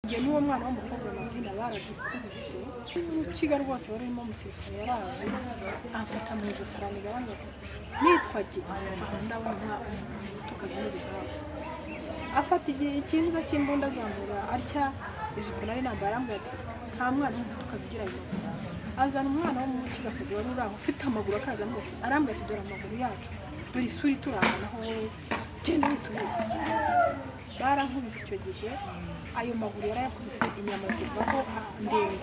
njye n'uwo mwana w'umukobwa mabwira baradukubise n'urukiga rwose wari urimo umusirikare yaraje amfata mu ijosi aranigabanya nitwa ge ndabona nta umuntu tukajya n'igihaha afata igihe ikinza cy'imbunda azamura atya ijipo nari nambaye arambwira ati nta mwana w'umutukazi ugira ayo maguru azana umwana w'umukigakazi wari uri aho ufite amaguru akaza amubwira arambwira ati dore amaguru yacu dore isura iturangana aho wowe genda witumiza barankubise icyo gihe ayo maguru yarayakubise inyama zivaho ndende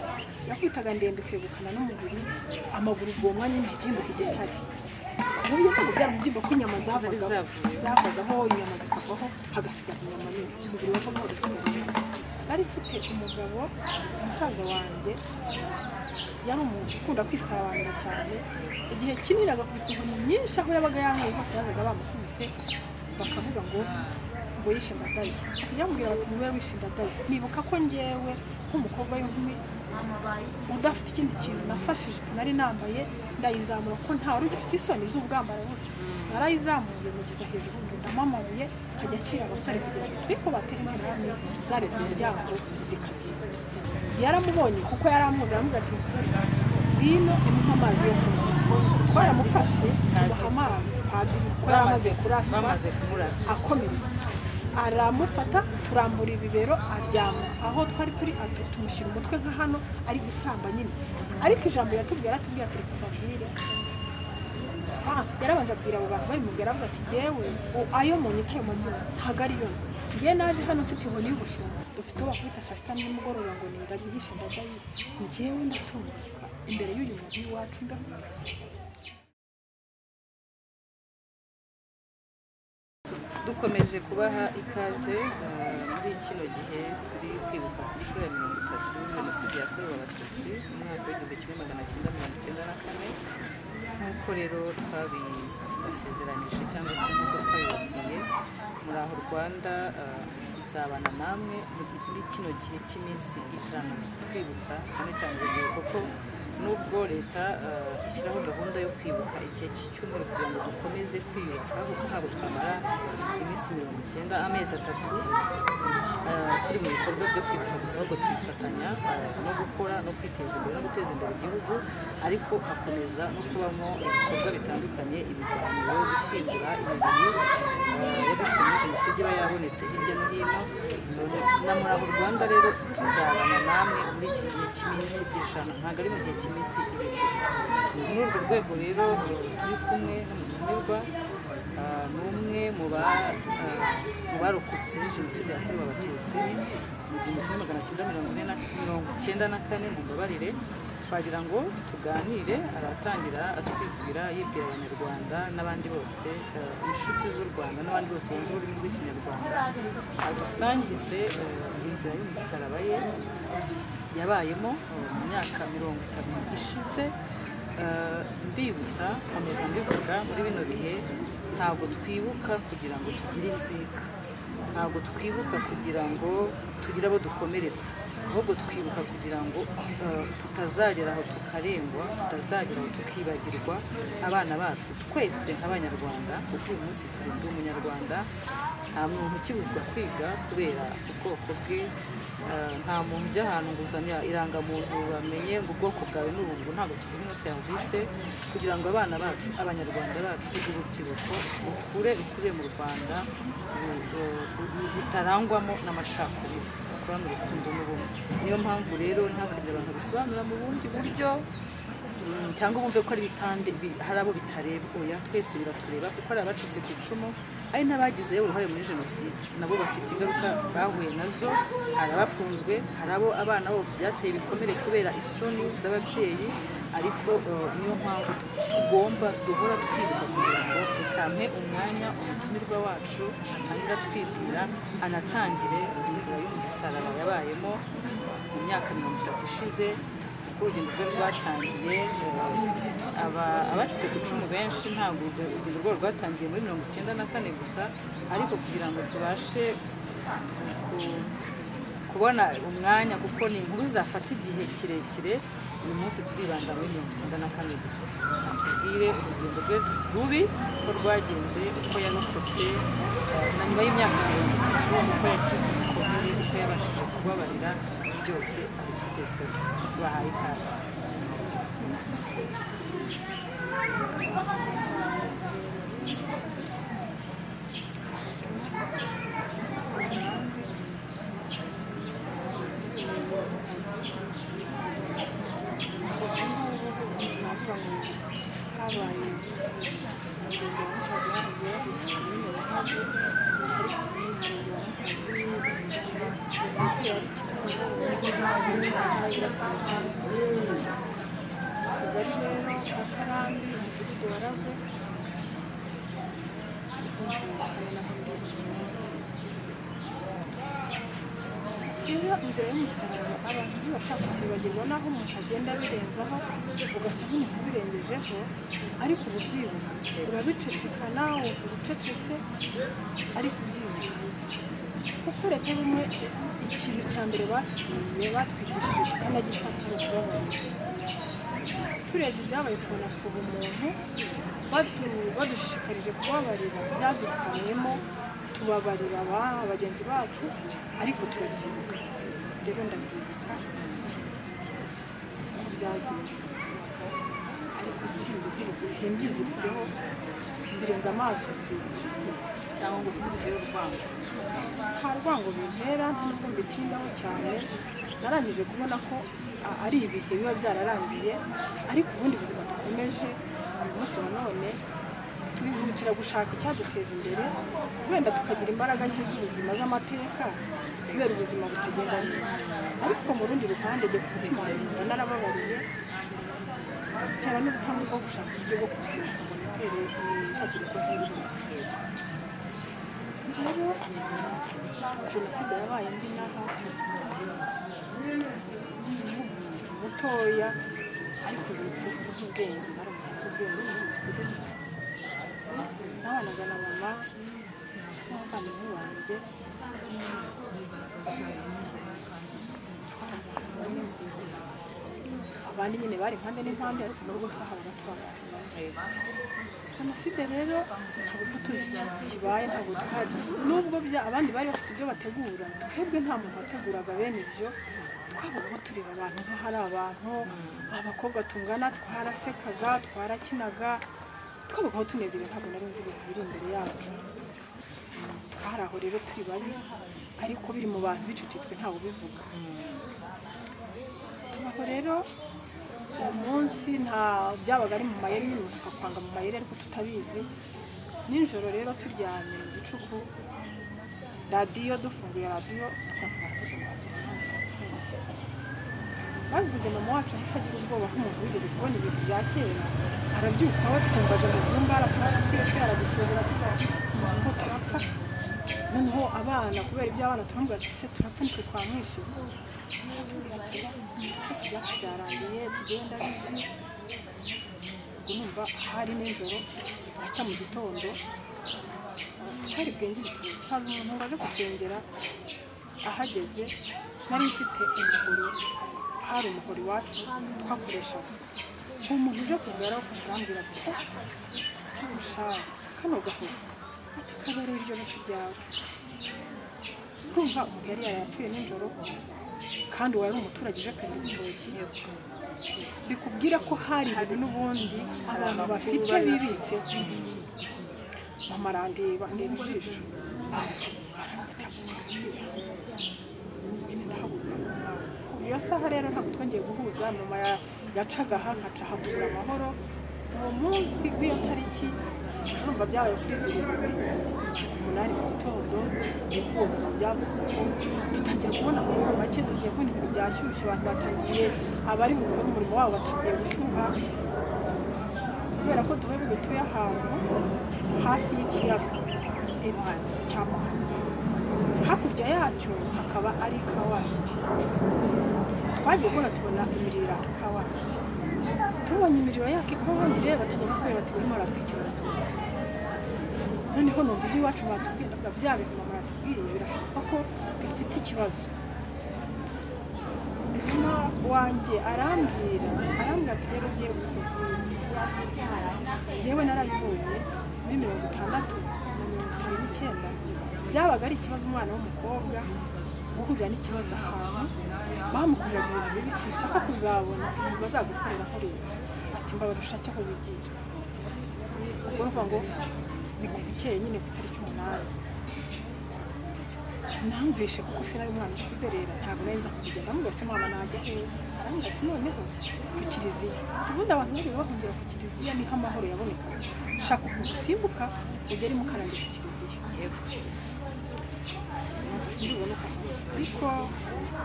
yakwitaga ndende kwegukana n'umubiri amaguru ubwo mwanya nyine ahita yimuka igitare ku buryo ntabwo byari mubyimba ko inyama zavagaho zavagaho inyama zikavaho hagasigara inyama nini umubiri wavamo ugasigara inyama nari mfite umugabo musaza wanjye yari umuntu ukunda kwisabanira cyane igihe kinini agakubita inkoni nyinshi aho yabaga yanyweye hose yazaga bamukubise bakavuga ngo ngo yishe ndadaye yambwira bati niwe wishe ndadaye nibuka ko ngewe nk'umukobwa w'inkumi udafite ikindi kintu nafashije nari nambaye ndayizamura ko nta wari ugifite isoni z'ubwambara bose narayizamuye mugeza hejuru ndundamo amabuye ajya akira abasore kugira ngo turi kubatera intera hamwe zarebye umuryango zikagenda yaramubonye kuko yaramuzi aramuze ati ngwino imuha amazi yo kunywa kuko yaramufashe amuha amazi padiri kuko yari amaze kuraswa bamaze kumurasa akomeretse aramufata turambura ibibero aryama aho twari turi atu- tumushyira umutwe nka hano ari gusamba nyine ariko ijambo yatubwira aratubwira ati reka mbabwire Ah, yarabanje abwira abo bantu babimubwira avuga ati yewe ayo mu nyita ayo mazina ntabwo ari yo nzi njye naje hano mfite inkoni y'ubushumba dufite uwo bakubita saa sita nimugoroba ngo ni ndagihishe ndagayi njyewe ndatunguka imbere y'uyu muntu w'iwacu ndavuga dukomeje kubaha ikaze eh, muri kino gihe turi kwibuka ku nshuro ya mirongo itatu jenoside yakorewe abatutsi mu mwaka w'igihumbi kimwe magana cyenda mirongo icyenda na kane nk'uko rero twabibasezeranyije cyangwa se nk'uko twabibabwiye muri aho rwanda eh, izabana namwe muri- muri kino gihe cy'iminsi ijana twibutsa cyane cyane urubyiruko ko nubwo leta eh, ishyiraho gahunda yo kwibuka igihe cy'icyumweru kugira ngo dukomeze kwiyubaka kuko ntabwo twamara iminsi mirongo icyenda amezi atatu eh, turi mu bikorwa byo kwibuka gusa ahubwo tubifatanya eh, no gukora no kwiteza imbere no guteza imbere igihugu ariko hakomeza no kubamo ibikorwa bitandukanye ibiganiro gushyingura imibiri eh, yabishwe muri jenoside iba yabonetse hirya no hino na muraho rwanda rero tuzabana namwe muri iki gihe cy'iminsi ijana ntabwo ari mu gihe cy'iminsi irindwi gusa muri urwo rwego rero eh, turi kumwe n'umutumirwa Ah, ni umwe mu ba ah, mu barokotse jenoside yakorewe abatutsi mu gihumbi kimwe magana cyenda mirongo ine na mirongo icyenda na kane mumbabarire twagira ngo tuganire aratangira atwibwira yibwira abanyarwanda n'abandi bose ah, inshuti z'u rwanda n'abandi bose bumva ururimi rw'ikinyarwanda adusangize ah, inzira y'umusaraba ye yabayemo eh, mu myaka mirongo itatu ishize Eh, mbibutsa nkomeza mbivuga muri bino bihe ntabwo twibuka kugira ngo tugire inzika ntabwo twibuka kugira ngo tugire abo dukomeretsa ahubwo twibuka kugira ngo eh, tutazagera aho tukarengwa tutazagera aho tukibagirwa abana bacu twese nk'abanyarwanda kuko uyu munsi turi undi umunyarwanda nta muntu ukibuzwa kwiga kubera ubwoko bwe eh, nta muntu ujya ahantu ngo uzane irangamuntu bamenye ngo ubwoko bwawe ni ubu ntabwo tugira ino serivisi kugira ngo abana bacu abanyarwanda bacu urubyiruko rukure rukuriye mu rwanda ru- ru- rutarangwamo n'amacakubiri rukurane urukundo n'ubumwe niyo mpamvu rero ntihakagire abantu bisobanura mu bundi buryo Mm, cyangwa bumve ko ari bitande bi- hari abo bitareba oya twese biratureba kuko hari abacitse ku icumu hari n'abagize uruhare muri jenoside nabo bafite ingaruka bahuye nazo hari abafunzwe hari abo abana bo byateye ibikomere kubera isoni z'ababyeyi ariko eh, niyo mpamvu tu- tugomba duhora twibuka kugira ngo tutampe umwanya umutumirwa wacu atangira twibwira anatangire inzira y'umusaraba yabayemo mu myaka mirongo itatu ishize kuko urugendo rwe rwatangiye eh, aba- abacitse ku icumu benshi ntabwo urwo- urugendo rwabo rwatangiye muri mirongo icyenda na kane gusa ariko kugira ngo tubashe ku- kubona umwanya kuko ni inkuru zafata igihe kirekire uyu munsi turibanda muri mirongo icyenda na kane gusa tubwire urugendo rwe rubi ko rwagenze uko yarokotse eh, na nyuma y'imyaka mirongo itatu uko yakize ibikomere uko yabaye yabashije kubabarira byose abitugezeho tubahaye ikaze akagari rero ka karambi umudugudu wa rave iyo inzira y'umusaraba abantu ntibashaka kuzibagirwa n'aho umuntu agenda abirenzaho ugasa nk'umuntu ubirengejeho ariko uba ubyibuka urabiceceka nawe uba ucecetse ariko ubyibuka kuko leta bimwe ikintu cya mbere batwiye batwigishije tukanagifata ni ukubabarira turebye ibyabaye tubanasura umuntu badu- badushishikarije kubabarira byadupfanyemo tubabarira aba- bagenzi bacu ariko turabyibuka rero ndabyibuka ko byagenze ndabyibuka ariko simbiziritse simbyiziritseho mbirenza amaso byibuka cyangwa ngo bitere urwango nta rwango bintera nta nubwo mbitindaho cyane narangije kubona ko a- ari ibihe biba byararangiye ariko ubundi buzima dukomeje uyu munsi wa none twihutira gushaka icyaduteza imbere wenda tukagira imbaraga nke z'ubuzima z'amateka kubera ubuzima butagenda neza ariko mu rundi ruhande jye ku mutima wanjye narababariye tera n'ubutanga bwo gushaka uburyo bwo kuziga ngo nitere nshakire ko nkiri rero jenoside yabaye indi n'aha mutoya ariko ibikorwa z'ubwenge bari mu z'ubwenge n'ubukuru nabanaga na mama n'abavandimwe banjye abandi nyine bari impande n'impande ariko mu rugo twahabaga twabana jenoside rero ntabwo tuzi ikintu kibaye ntabwo twari nubwo bya abandi bari bafite ibyo bategura twebwe nta muntu wateguraga bene ibyo twabaga tureba abantu nko hari abantu abakobwa tungana twarasekaga twarakinaga twabaga tunezerewe ntabwo nari nzi ibintu biri imbere yacu hari aho rero turi babi ariko biri mu bantu bicecetswe ntawe ubivuga tubaho rero uwo munsi nta byabaga ari mu mayeri nyine umuntu akakwanga mu mayeri ariko tutabizi nijoro rero turyamye mu gicuku radiyo dufunguye radiyo tukavuga ko ubuzima bwagiye babivuze mama wacu ahise agira ubwoba nk'umuntu wigeze kubona ibintu bya kera arabyuka we twumvaga mu byumba araturasa twese aradusohora tukavuga ngo turapfa noneho abana kubera ibyo abana turamubwira ati se turapfa nitwe twamwishe aratubwira ati igice cyacu cyarangiye tugenda bizi ubwo numva hari nijoro aracya mu gitondo hari bwenge ibitoki haza umuntu waje gusengera ahageze nari mfite umuhoro hari umuhoro iwacu twakoreshaga uwo muntu uje kugara ufashe arambwira ati "Eh, kurusha kano gahoro ati kabare iryo ntoki ryawe kumva umuntu yari yarapfuye nijoro kandi wari umuturage uje kwenda ibitoki bikubwira ko hari ibintu n'ubundi abantu bafite bibitse mama arandeba ndeba ijisho iyo saha rero ntabwo twongeye guhuza mama ya- yacaga aha nkaca hatubura amahoro uwo munsi w'iyo tariki urumva byabaye kuri zirindwi umunani mu gitondo nibwo ubu byavuzwe ko dutangira kubona amahoro make tugiye kubona ibintu byashyushye abantu batangiye abari gukora umurimo wabo batangiye gushyuha kubera ko duhebwe dutuye ahantu hafi y'ikiyaga cy'amazi cy'amazi hakurya yacyo hakaba ari kawaki twagiye kubona tubona imiriro ya kawaki tubonye imiriro yaka ikawaki rero batangira kubera bati barimo baratwikirana tuzi noneho numva ibyo iwacu batubwiraga bya bintu mama yatubwiye birashoboka ko bifite ikibazo mama wanjye arambwira arambwira ati rero ugiye kuvura njyewe narabibonye muri mirongo itandatu na mirongo itanu n'icyenda byabaga ari ikibazo umwana w'umukobwa guhurira n'ikibazo ahantu bamukoreraga ibintu bibi sinshaka kuzabona ibintu bazagukorera nkorera ati mbabarusha cyo kubigira ubwo ruvuga ngo ni ku bukeye nyine ku itariki umunani namvishe kuko sinari umwana ukuze rero ntabwo nari nza kubigenda mubwo se mama najya hehe arambwira ati noneho ku kiliziya ubundi abantu bari bahungira ku kiliziya niho amahoro yaboneka shaka ukuntu usimbuka ugere mukarange ku kiliziya ndiboneka ariko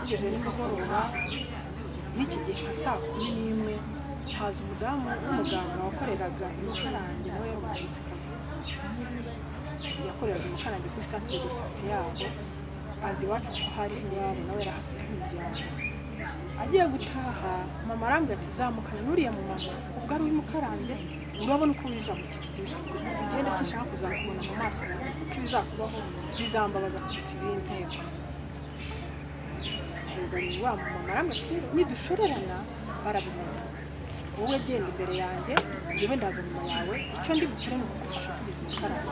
ugeze nimugoroba n'iki gihe nka saa kumi n'imwe haza umudamu w'umuganga wakoreraga i mukarange nawe yari umuhanzikazi yakoreraga i mukarange kuri santire de sante yabo azi iwacu ko hari iwabo nawe yari ahafite imiryango agiye gutaha mama arambwira ati zamukana n'uriya mu mama ubwo ari uwimukarange urabona uko winjira mu kiliziya ugenda sinshaka kuzakubona mu maso yawe kuko ibizakubaho bizambabaza kuruta ibindi ntibari wa mu mama arambwira ati nidushorerana barabimenya wowe genda imbere yanjye njyewe ndaza nyuma yawe icyo ndi bukore ni ukugufasha tugeze mukarange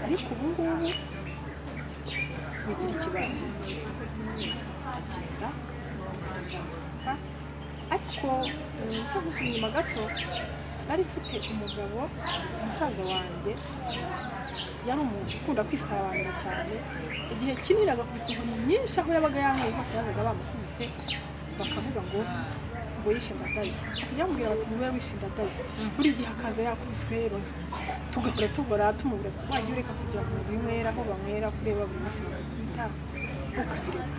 ariko ubu ngubu bigira ikibazo agenda kuzamuka ariko umusozi gusa inyuma gato nari mfite umugabo umusaza wanjye yari umuntu ukunda kwisabanira cyane igihe kiniraga ku tuntu nyinshi aho yabaga yanyweye hose yazaga bamukubise bakavuga ngo ngo yishe ndadaye yamubwira bati niwe wishe ndadaye buri gihe akaza yakubiswe rero tugahora tugora tumubwira ati wajya ureka kujya mu binywera aho banywera kureba buri munsi bakubita ukabireka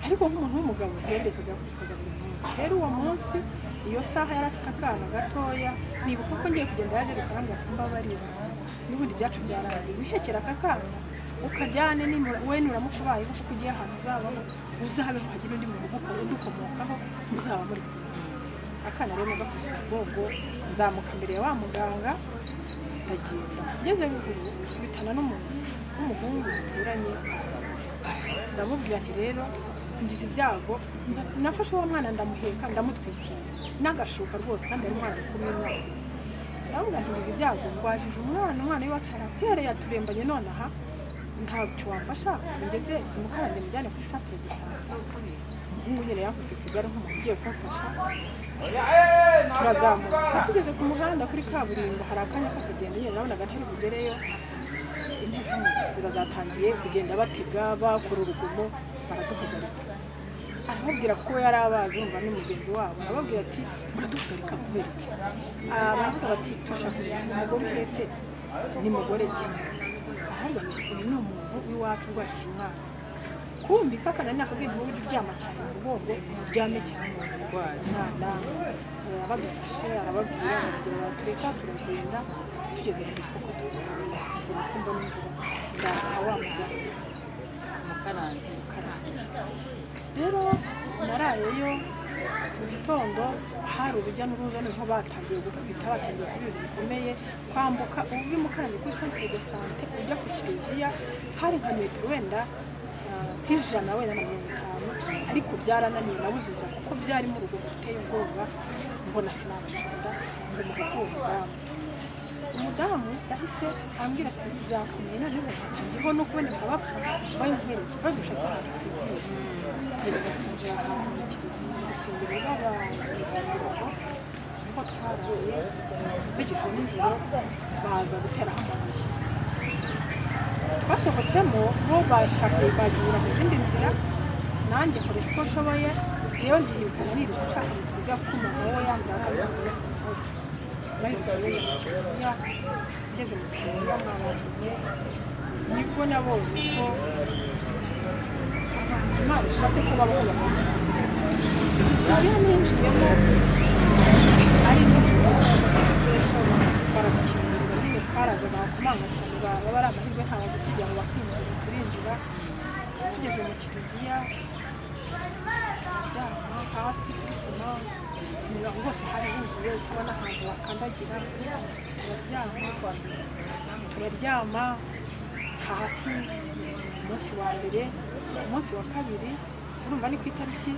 ariko nk'umuntu w'umugabo yendekaga kuvuga buri munsi rero uwo munsi iyo saha yari afite akana gatoya nibuka ko ngiye kugenda yaje gukaranga kumbabarira n'ubundi byacu byarangiye wihekera aka kana ukajyane nimura- we nuramukubayeho kuko ugiye ahantu uzabaho uzabeho hagire undi muntu uguko- udukomokaho muzaba muri kumwe akana rero gakosa ubwonko nzamuka imbere ya wa muganga ndagenda ngeze ruguru bitana n'umuntu w'umuhungu duturanye ndamubwira nti rero ngize ibyago nda- nafashe uwo mwana ndamuheka ndamutwikira n'agashuka rwose kandi ari umwana kumi n'umwe ndamubwira nti ngize ibyago rwajije umwana umwana w'iwacu arakwere yaturembanye none aha ntabwo wamfasha ngeze mukarande mujyane kuri santere de sante umuhungu nyine yakoze ku igare nk'umuntu ugiye kumfasha turazamuka tugeze ku muhanda kuri kaburimbo hari akanya ko kugenda nyine nabonaga ntari bugereyo bazatangiye kugenda batega bakora urugomo baraduhagarika arababwira ko yari abazi umva ni mugenzi wabo arababwira ati muraduhagarika kubera iki Ah, baravuga bati turashaka kumenya umugore uhetse ni mugore ki aravuga ati uyu ni umuntu w'iwacu urwashije umwana kumvika akana ni akabwenge uba ujya uryama cyane mu mugongo uryame cyane mu Urwaye. mwana arabadufashe arababwira arababwira baratureka turagenda tugeze mu gihugu urukundo n'inzira ndaza nka wa muganga mukarange ukarangira rero narayeyo mu gitondo hari urujya n'uruza niho batangiye gukubita batangiye kuba ibintu bikomeye kwambuka uva mukarange kuri centre de sante ujya ku kiliziya hari nka metero wenda ah, nk'ijana wenda na mirongo itanu ariko byarananiye nabuze inzira kuko byarimo urugomo ruteye ubwoba mbona sinabishobora ngo muhugu umudamu umudamu yahise ambwira ati byakomeye noneho hatangiyeho no kuboneka abapfa bayinkwireke badushaka ahantu tugenda twinjira ahantu mu kiliziya gusengera b'abantu kuko twaraye bigizwe n'ijoro baza guteraho amabuye twasohotsemo bo bashakaye bagihura mu zindi nzira nanjye nkora uko nshoboye jewe ndiyibukana niruka nshaka mu kiliziya kuko umuntu wowe yambara akabivuga bari gusohoye mu kiliziya ngeze mu kiliziya mwabahuye nibwo nabonye ko abantu imana ishatse ko babaho bakunda kiliziya ninjiyemo ari nyinshi baradukingirira nyine twaraza bakomanga cyane baba bari amahirwe nta batujya ngo bakinjira turinjira tugeze mu kiliziya turyama hasi kuri sima ni aho hose hari huzuye kubona ahantu wakandagira turaryama turaryama hasi umunsi wa mbere umunsi wa kabiri urumva ni ku itariki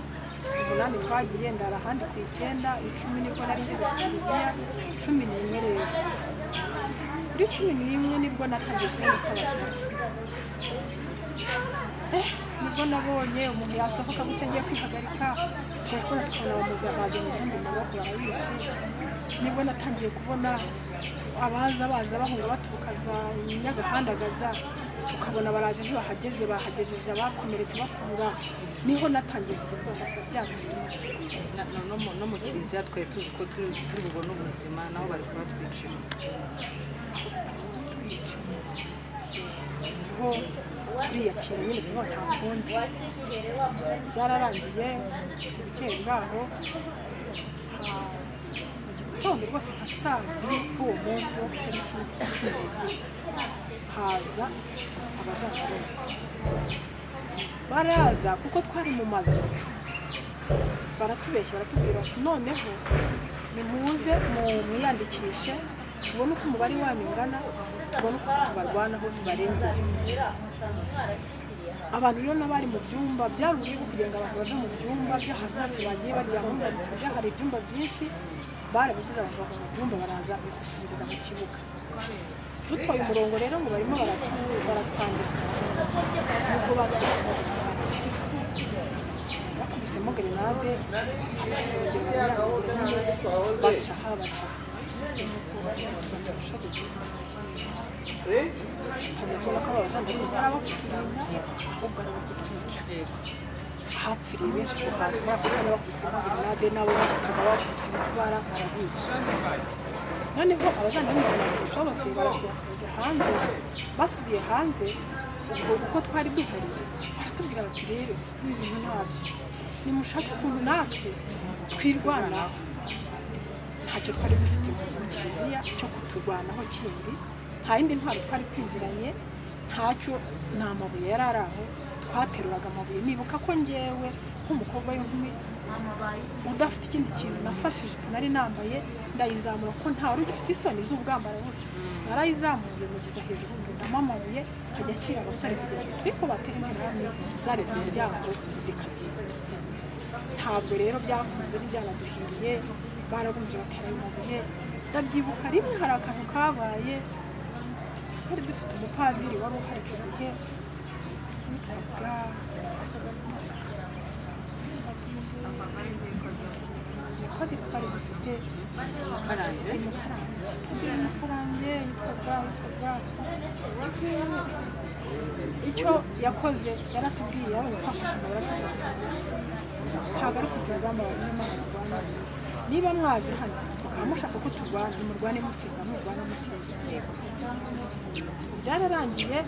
umunani twagiye ndara ahandi ku icyenda icumi nibwo nari ngeze ku kiliziya cumi n'imwe rero kuri cumi n'imwe nibwo natangiye kuboneka abantu nibwo nabonye umuntu yasohoka gutya agiye kwihagarika turakora tukanabamuza baza mu bundi mu maboko barabishe nibwo natangiye kubona abaza baza bahura baturuka za nyagahandagaza tukabona baraje ntibahageze bahagejeje abakomeretse bakurura niho natangiye kujya kubona byamurinda Na- na- no mu- no mu kiliziya twari tuzi ko turi turi bubone ubuzima naho bari kubatwicira niho turiyakira nyine tuba nta kundi byararangiye bukeye bwaho ah, mu gitondo rwose nka saa mbiri k'uwo munsi wo ku itariki cumi n'ebyiri haza abajandarume baraza kuko twari mu mazu baratubeshya baratubwira bati noneho nimuze mu- mwiyandikishe tubone uko umubare wanyu ungana tubone uko tubarwanaho tubarengeje abantu rero n'abari mu byumba byari uburyo bwo kugira ngo abantu bave mu byumba by'ahantu hose bagiye baryama mu kiliziya hari ibyumba byinshi barabivuze abantu bava mu byumba baraza bikusanyiriza mu kibuga dutwaye umurongo rero ngo barimo baratu- baratwandika nuko batwandika bakubisemo gerenade baca aha baca tubaturusha tutabikora ko abajandarume barabakurinda ahubwo ari ukutwica hapfiriye benshi ku bantu bakaba bakubisemo gerenade nabo bahitaga bakubita kubara barabizi noneho abajandarume barabishobotse barasohoka bajya hanze basubiye hanze ubwo uko twari duhari baratubwira bati rero ibi bintu ntabyo nimushake ukuntu natwe twirwanaho ntacyo twari dufite mu mu kiliziya cyo kuturwanaho kindi nta yindi ntwaro twari twinjiranye ntacyo nta mabuye yari ari aho twateruraga amabuye nibuka ko ngewe nk'umukobwa w'inkumi udafite ikindi kintu nafashije nari nambaye ndayizamura ko nta wari ugifite isoni z'ubwambara busa narayizamuye mugeza hejuru ndundamo amabuye ajya ashyira abasore kugira ngo turi kubatera interahamwe zarebye umuryango zikagenda ntabwo rero byakunze ntibyanaduhiriye barabumvira batera ayo mabuye ndabyibuka rimwe hari akantu kabaye twari dufite umupadiri wari uhari icyo gihe witwaga padiri twari dufite karanze umukarange padiri w'umukarange witwaga witwaga icyo yakoze yaratubwiye yabonye twafashe ngo baratubwira ntabwo ari kugira urugamba abanyamahanga rwanda niba mwaje hano mukaba mushaka ko turwana murwane musenga murwana mutera byararangiye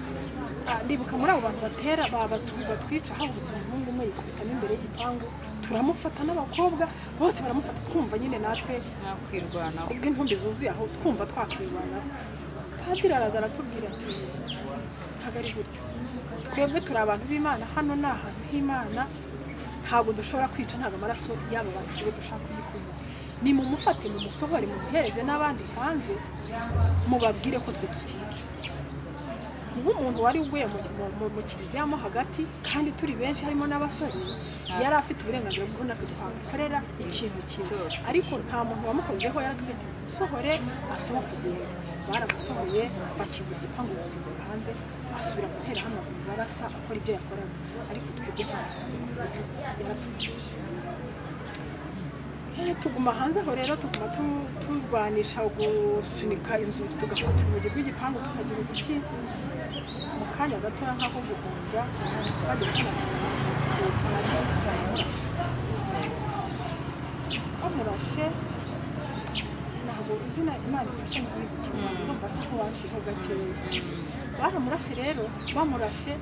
ah, ndibuka muri abo bantu batera ba- batu- batwica habutse umuhungu umwe yikubitamo imbere y'igipangu turamufata n'abakobwa bose baramufata twumva nyine natwe nakwirwanaho kubw'intumbi zuzuye aho twumva twakwirwanaho padiri araza aratubwira ati ntabwo ari gutyo twebwe turi abantu b'imana hano ni ahantu h'imana ntabwo dushobora kwica ntabwo amaraso y'aba bantu tuba dushaka kuyikuza ni mumufate mumusohore mumuhereze n'abandi hanze mubabwire ko twe tutica nk'umuntu wari uguye mu, mu, mu, mu kiliziya mo hagati kandi turi benshi harimo n'abasore yari afite uburenganzira bwo natwe twamukorera ikintu kimwe Cyose. ariko nta muntu wamukozeho yaratwite musohore asohoka agenda baramusohoye bakinga igipangu bajugunya hanze asubira gutera hano amabuye arasa akora ibyo yakoraga ariko twebwe ntabwo yaratubujije Eh, tuguma hanze aho rero tuguma tu- turwanisha gusunika inzugi tugafata urugi rw'igipangu tukagira uduki mu kanya gatoya nk'ako guhunja bajya bamurashe ntabwo izina imana ifashe mu kwibukirwa urumva se ko waciyeho gakeya baramurashe rero bamurashe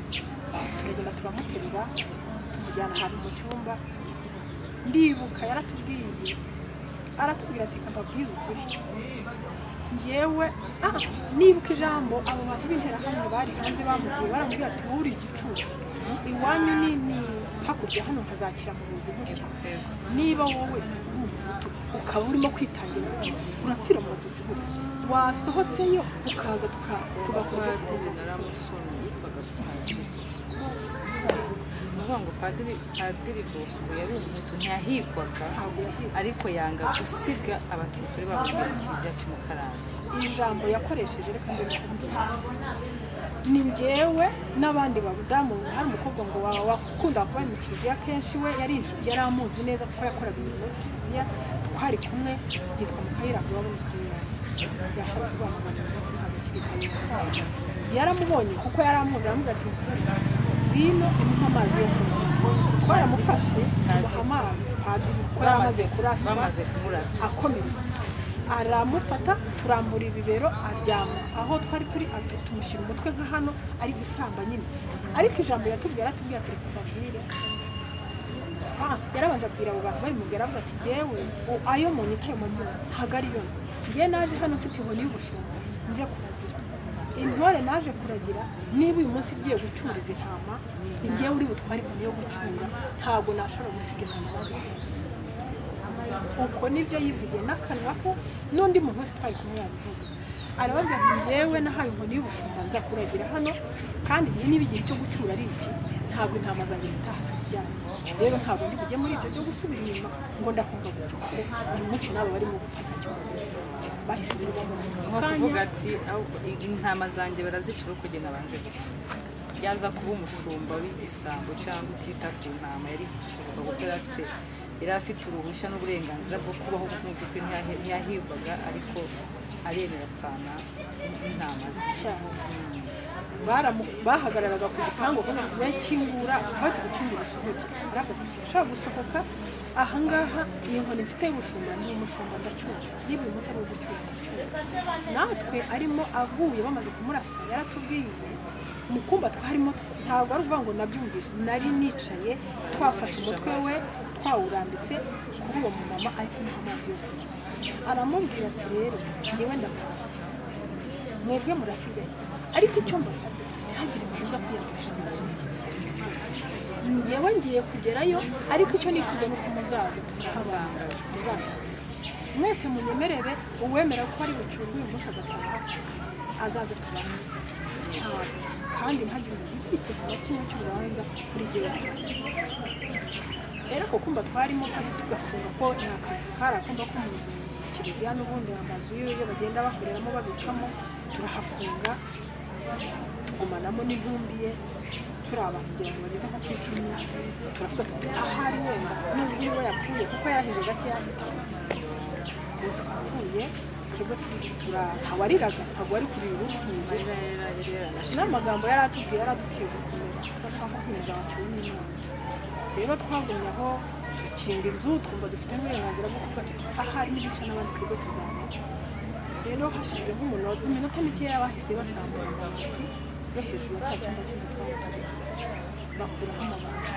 turagenda turamuterura tumujyana ahantu mu cyumba ndibuka yaratubwiye aratubwira ati reka mbabwize ukuri ngewe ah nibuka ijambo abo bantu b'interahamwe bari hanze bamubwiye baramubwira ati wowe uri igicucu iwanyu ni ni hakurya hano hazakira mu buzi gutya niba wowe uri umuhutu ukaba urimo kwitangira ubuhutu, urapfira mu batutsi gutya wasohotseyo ukaza tuka- tugakora ibyo padiri naramusomye yitwaga padiri bosco nuvuga ngo padiri padiri bosco yari umuhutu ntiyahigwaga ntabwo yahiye ariko yanga gusiga abatutsi bari bahungiye mu kiliziya cy'umukarange ijambo yakoresheje reka mbere ni njyewe n'abandi babudamu hari umukobwa ngo waba wakunda kuba mu kiliziya kenshi we yari inzu- yari amuzi neza kuko yakoraga imirimo yo mu kiliziya twari kumwe yitwa mukayiranga waba mu kayiranga yashatse guhamagara uyu munsi ntabwo akiri kayiranga yaramubonye kuko yari amuzi aramubwira ati "Mukayiranga, ngwino imuha amazi yo kunywa twaramufashe tumuha amazi padiri kuko yari amaze kuraswa bamaze kumurasa akomeretse aramufata turambura ibibero aryama aho twari turi atu- tumushyira umutwe nka hano ari gusamba nyine ariko ijambo yatubwira aratubwira ati reka mbabwire Ah, yarabanje abwira abo bantu babimubwira avuga ati yewe ayo mu nyita ayo mazina ntabwo ari yose njye naje hano mfite inkoni y'ubushumba nje kuragira intore naje kuragira niba uyu munsi igiye gucuriza intama njye uri butware inkoni yo gucura ntabwo nashobora gusiga intama nawe uko nibyo yivugiye n'akanwa ke n'undi muntu wese twari kumwe yabivuga arababwira ati njyewe nahaye inkoni y'ubushumba nza kuragira hano kandi njye niba igihe cyo gucyura ari iki ntabwo intama zanjye zitaha zijyanye rero ntabwo ndi bujye muri ibyo byo gusubira inyuma ngo ndakumva gupfa kuko uyu munsi nabo barimo gupfa nta kibazo bahise rero bamurasa ako nko kuvuga kanya ati "Aho i- intama zanjye barazica ariko njye nabanje gupfa yaza kuba umushumba w'igisambo cyangwa utita ku ntama yari umushumba kuko yari afite yari afite uruhushya n'uburenganzira bwo kubaho mu by'ukuri ntiyahe- ntiyahigwaga ariko aremera apfana n'intama ze cyane baramu- bahagararaga ku gipangu kugira ngo bakingura bati gukinga urusohoke arabati sinshobora gusohoka ahangaha iyo nkoni mfite y'ubushumba ni umushumba ndacyura niba uyu munsi ari uwo gucyura ndacyura natwe arimo avuye bamaze kumurasa yaratubwiye mu kumba twarimo ntabwo ari ukuvuga ngo nabyumvise nari nicaye twafashe umutwe we twawurambitse kuri uwo mumama ari kumuha amazi yo kunywa aramubwira ati rero njyewe ndatashye mwebwe murasigaye ariko icyo mbasabye ntihagire umuntu uza kwiyandurisha amaraso y'ikintu icyo ari cyo cyose njyewe ngiye kugerayo ariko icyo nifuza ni uko muzaza tukabana muzasanga mwese munyemerere uwemera ko ari bucurwe uyu munsi agataha azaza tubane Ntabwo. kandi ntihagire umuntu ukurikiza na kimwe cy'urubanza buri gihe batashye rero ako kumba twarimo twese tugafunga ko ni akazi kari akumba ko mu kiliziya n'ubundi amazu y'ibyo bagenda bakoreramo babikamo turahafunga tugumanamo n'intumbi ye turi abantu kugira ngo bageze nko ku icumi turavuga tuti ahari wenda nubwo uri we yapfuye kuko yarahije gake yahita gusa wapfuye twebwe turi- tura- ntawariraga ntabwo wari kurira urupfuye amarira yari yaranashize n'amagambo yari atubwiye yari aduteye gukomera twashaka kwemeza waciwe n'imana rero twagumye aho dukinga inzu twumva dufite n'uburenganzira bwo kuvuga tuti ahari n'ibice n'abandi twebwe tuzaba rero hashize nk'umunota iminota mikeya bahise basambura amabati yo hejuru ya cya cyumba cy'inzu twari turimo bakuraho amabati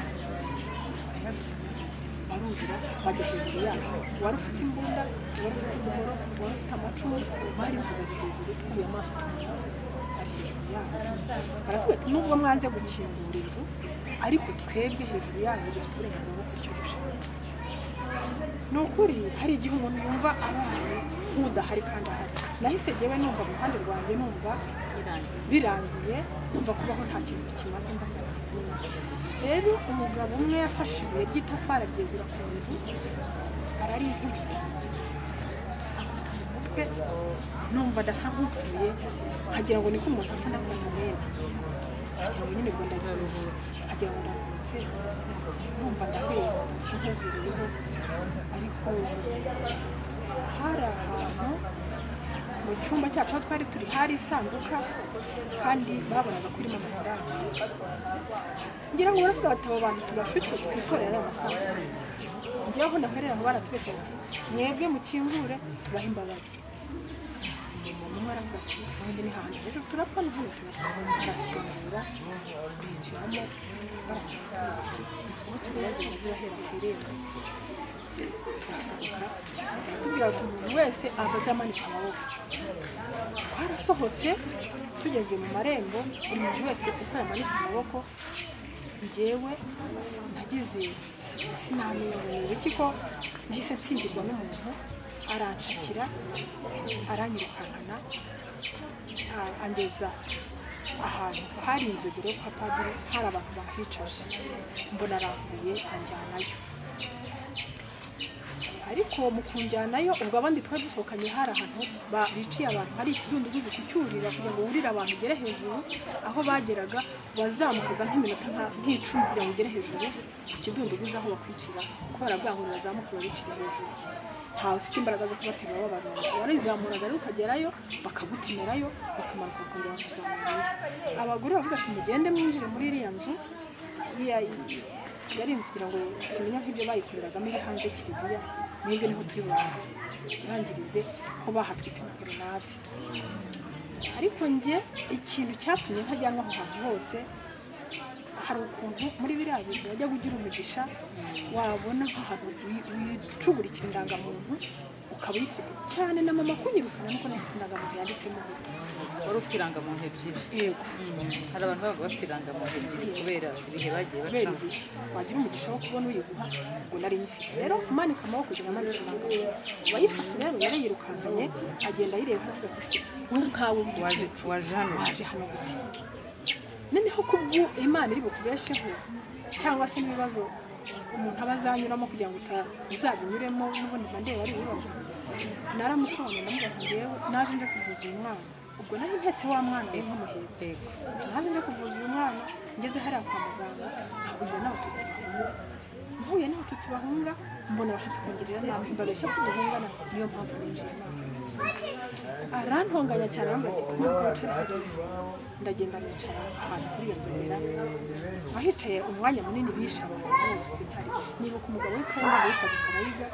barayajugunya, barurira bajya hejuru yacu wari ufite imbunda wari ufite umuhoro wari ufite amacumu bari bahagaze hejuru twubuye amaso tumenya ari hejuru yacu baratubwira ati nubwo mwanze gukingura inzu ariko twebwe hejuru yacu dufite uburenganzira bwo kurya ubushaka ni ukuri hari igihe umuntu yumva araye nk'udahari kandi ahari nahise jyewe numva mu ruhande rwanjye numva birangiye birangiye numva kubaho nta kintu kimaze ndagaruka rero umugabo umwe yafashe ibuye ry'itafari aryegura ku nzu ararinkubita akubita mu mutwe numva adasa nk'upfuye nkagira ngo niko umuntu apfa ndakora umwenda nkagira ngo nyine ngo ndaruhutse nkagira ngo ndaruhutse numva ndahwera ndasa nk'uhuriyeho ariko hari ahantu mu cyumba cyacu aho twari turi hari isanduka kandi babonaga ko irimo amafaranga ngira ngo baravuga bati aba bantu tubashuke twitorera amasanduka njyewe aho naherera aho baratubeshya bati mwebwe mukingure tubahe imbabazi umuntu umwe aravuga ati ubundi ni hantu hejuru turapfa ni hano turapfa barakingura binjiramo barakingura musohoke ibibazo bazirahera ku irembo turasohoka baratubwira bati umuntu wese abaze amanitse amaboko twarasohotse tugeze mu marembo buri muntu wese uko yamanitse amaboko njyewe nagize sinamenya ngo ni iki ko nahise nsingirwa n'umuntu arancakira aranyirukankana a- angeza ahantu hari inzogero kwa padiri hari abantu bahicaje mbona arambuye anjyanayo ariko ariko mu kunjyanayo ubwo abandi twari dusohokanye hari ahantu ba- biciye abantu hari ikidunduguzi kicyurira kugira ngo wurire abantu ugere hejuru aho bageraga wazamukaga nk'iminota nka- nk'icumi kugira ngo ugere hejuru ku kidunduguzi aho bakwicira kubera bwa huntu bazamukaga bicira hejuru ntawe ufite imbaraga zo kubaterura w'abantu warizamuraga rero ukagerayo bakagutemerayo bakamanuka bakongera bakazamura undi abagore bavuga ati mugende mwinjire muri iriya nzu iriya yari inzu kugira ngo simenya nk'ibyo bayikoreragamo iri hanze kiliziya n'ibyo niho turi bantu irangirize ko bahatwitse na grenade ariko njye ikintu cyatumye ntajyanwa aho hantu hose hari ukuntu muri biriya bintu wajya ugira umugisha wabona nk'ahantu wi- wicugurikira indangamuntu ukaba uyifite cyane na mama kunyirukana nuko nafite indangamuntu yanditsemo hutu wari ufite irangamuntu ebyiri yego hari abantu babaga bafite irangamuntu ebyiri kubera ibihe bagiye kubera bacamo ibihe wagira umugisha wo kubona uyiguha ngo nari nyifite rero kumanika amaboko kugira ngo amanika amaboko uwayifashe rero yarayirukankanye agenda ayireba avuga ati se wowe nkawe waje w'igicucu waje hano waje hano gute noneho kubwo imana iri bukubesheho cyangwa se n'ibibazo umuntu aba azanyuramo kugira ngo uta- uzabinyuremo n'ubundi mba ndeba ari ibibazo naramusobanuriye ndamubwira ati njyewe naje nje kuvuza uyu mwana ubwo nari mpetse wa mwana we nk'umuhetse yego naje nje kuvuza uyu mwana ngeze hariya kwa muganga ahahurira n'abatutsi bahunga mpuye n'abatutsi bahunga mbona bashatse kungirira nabi mbabeshya ko duhungana niyo mpamvu ninjiye inama arantonganya cyane arambwira ati ntabwo wicara hariya ndagenda nicara ahantu kuri iyo nzogera ahicaye umwanya munini bishe abantu bose hari nibuka umugabo w'ikanda witwa Kabayiga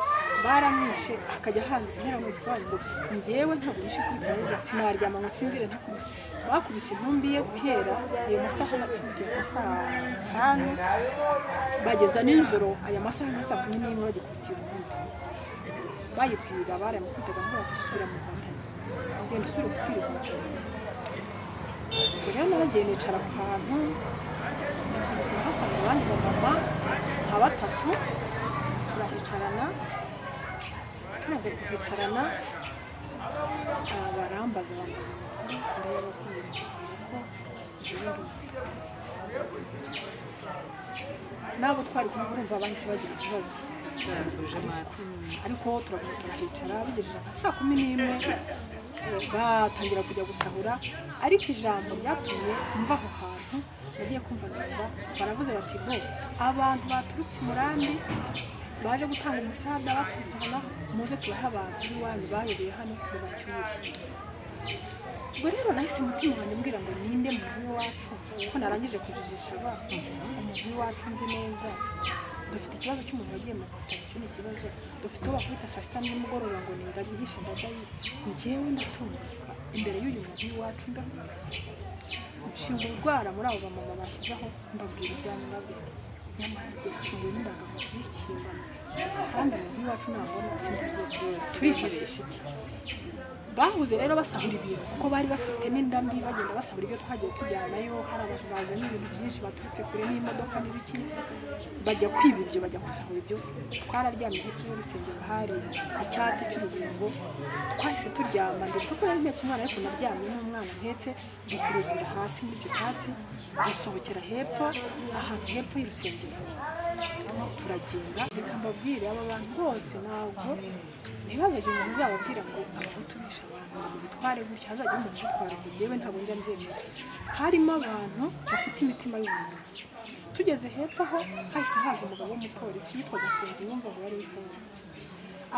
baramwishe akajya haza impera mu muziki wanyu ngo njyewe ntabwo nishe kuri Kabayiga sinaryama ngo nsinzire ntakubise bakubise intumbi ye guhera ayo masaha yatsubye nka saa tanu bageza nijoro aya masaha nka saa kumi n'imwe bagikubitira intumbi bayipirira baramukubitaga ngo bagisubira mu nkotanyi genda usubire gupira inkotanyi ubwo rero naragiye nicara ku hantu hasanga abandi bamama nka batatu turahicarana tumaze kuhicarana ah, barambaza bambaza ndayababwira ko jewe ndi umupfakazi nabo twari kumwe urumva bahise bagira ikibazo baratuje mati ariko turaguma turahicara bigejeje nka saa kumi n'imwe eh, batangira kujya gusahura ariko ijambo ryatumye mva aho hantu nagiye kumva numva baravuze bati bo abantu baturutse i murambi baje gutanga umusada baturutse hano muze tubahe abantu b'iwanyu bayobeye hano mu bacyuri ubwo rero nahise umutima wanjye mbwira ngo ninde muntu w'iwacu ko narangije kujijisha ba umuntu w'iwacu nzi neza dufite ikibazo cy'umuntu wagiye mu kazi icyo ni ikibazo dufite uwo bakubita saa sita nimugoroba ngo ni ndagihishe ndadayi njyewe ndatunguka imbere y'uyu muntu w'iwacu ndahuka nshinga urwara muri abo bamama bashyizeho mbabwira ibyanyu ndabwira nyamara igihe asunguye n'indangamuntu y'ikihimbano kandi umuntu w'iwacu ntabona sindabyuka turifashisha iki bahuze rero basahura ibintu kuko bari bafite n'indambi bagenda basahura ibyo twagiye tujyanayo hari abantu bazanye ibintu byinshi baturutse kure n'imodoka n'ibiki bajya kwiba ibyo bajya gusahura ibyo twararyamye hepfo y'urusengero hari icyatsi cy'urubingo twahise turyama ndetse kuko yari mpetse umwana ariko naryamye n'umwana mpetse dukuruza inda hasi muri icyo cyatsi dusohokera hepfo ahantu hepfo y'urusengero turagenda reka mbabwire aba bantu bose ntabwo ntibazagire umuntu uzababwira ngo abahutu bishe abantu ngo bitware gutya hazajya umuntu ubitwara ngo njyewe ntabwo njya mbyemera harimo abantu bafite imitima y'umuntu tugeze hepfo aho hahise haza umugabo w'umupolisi yitwaga gatsinzi wumva ngo yari w'ifunze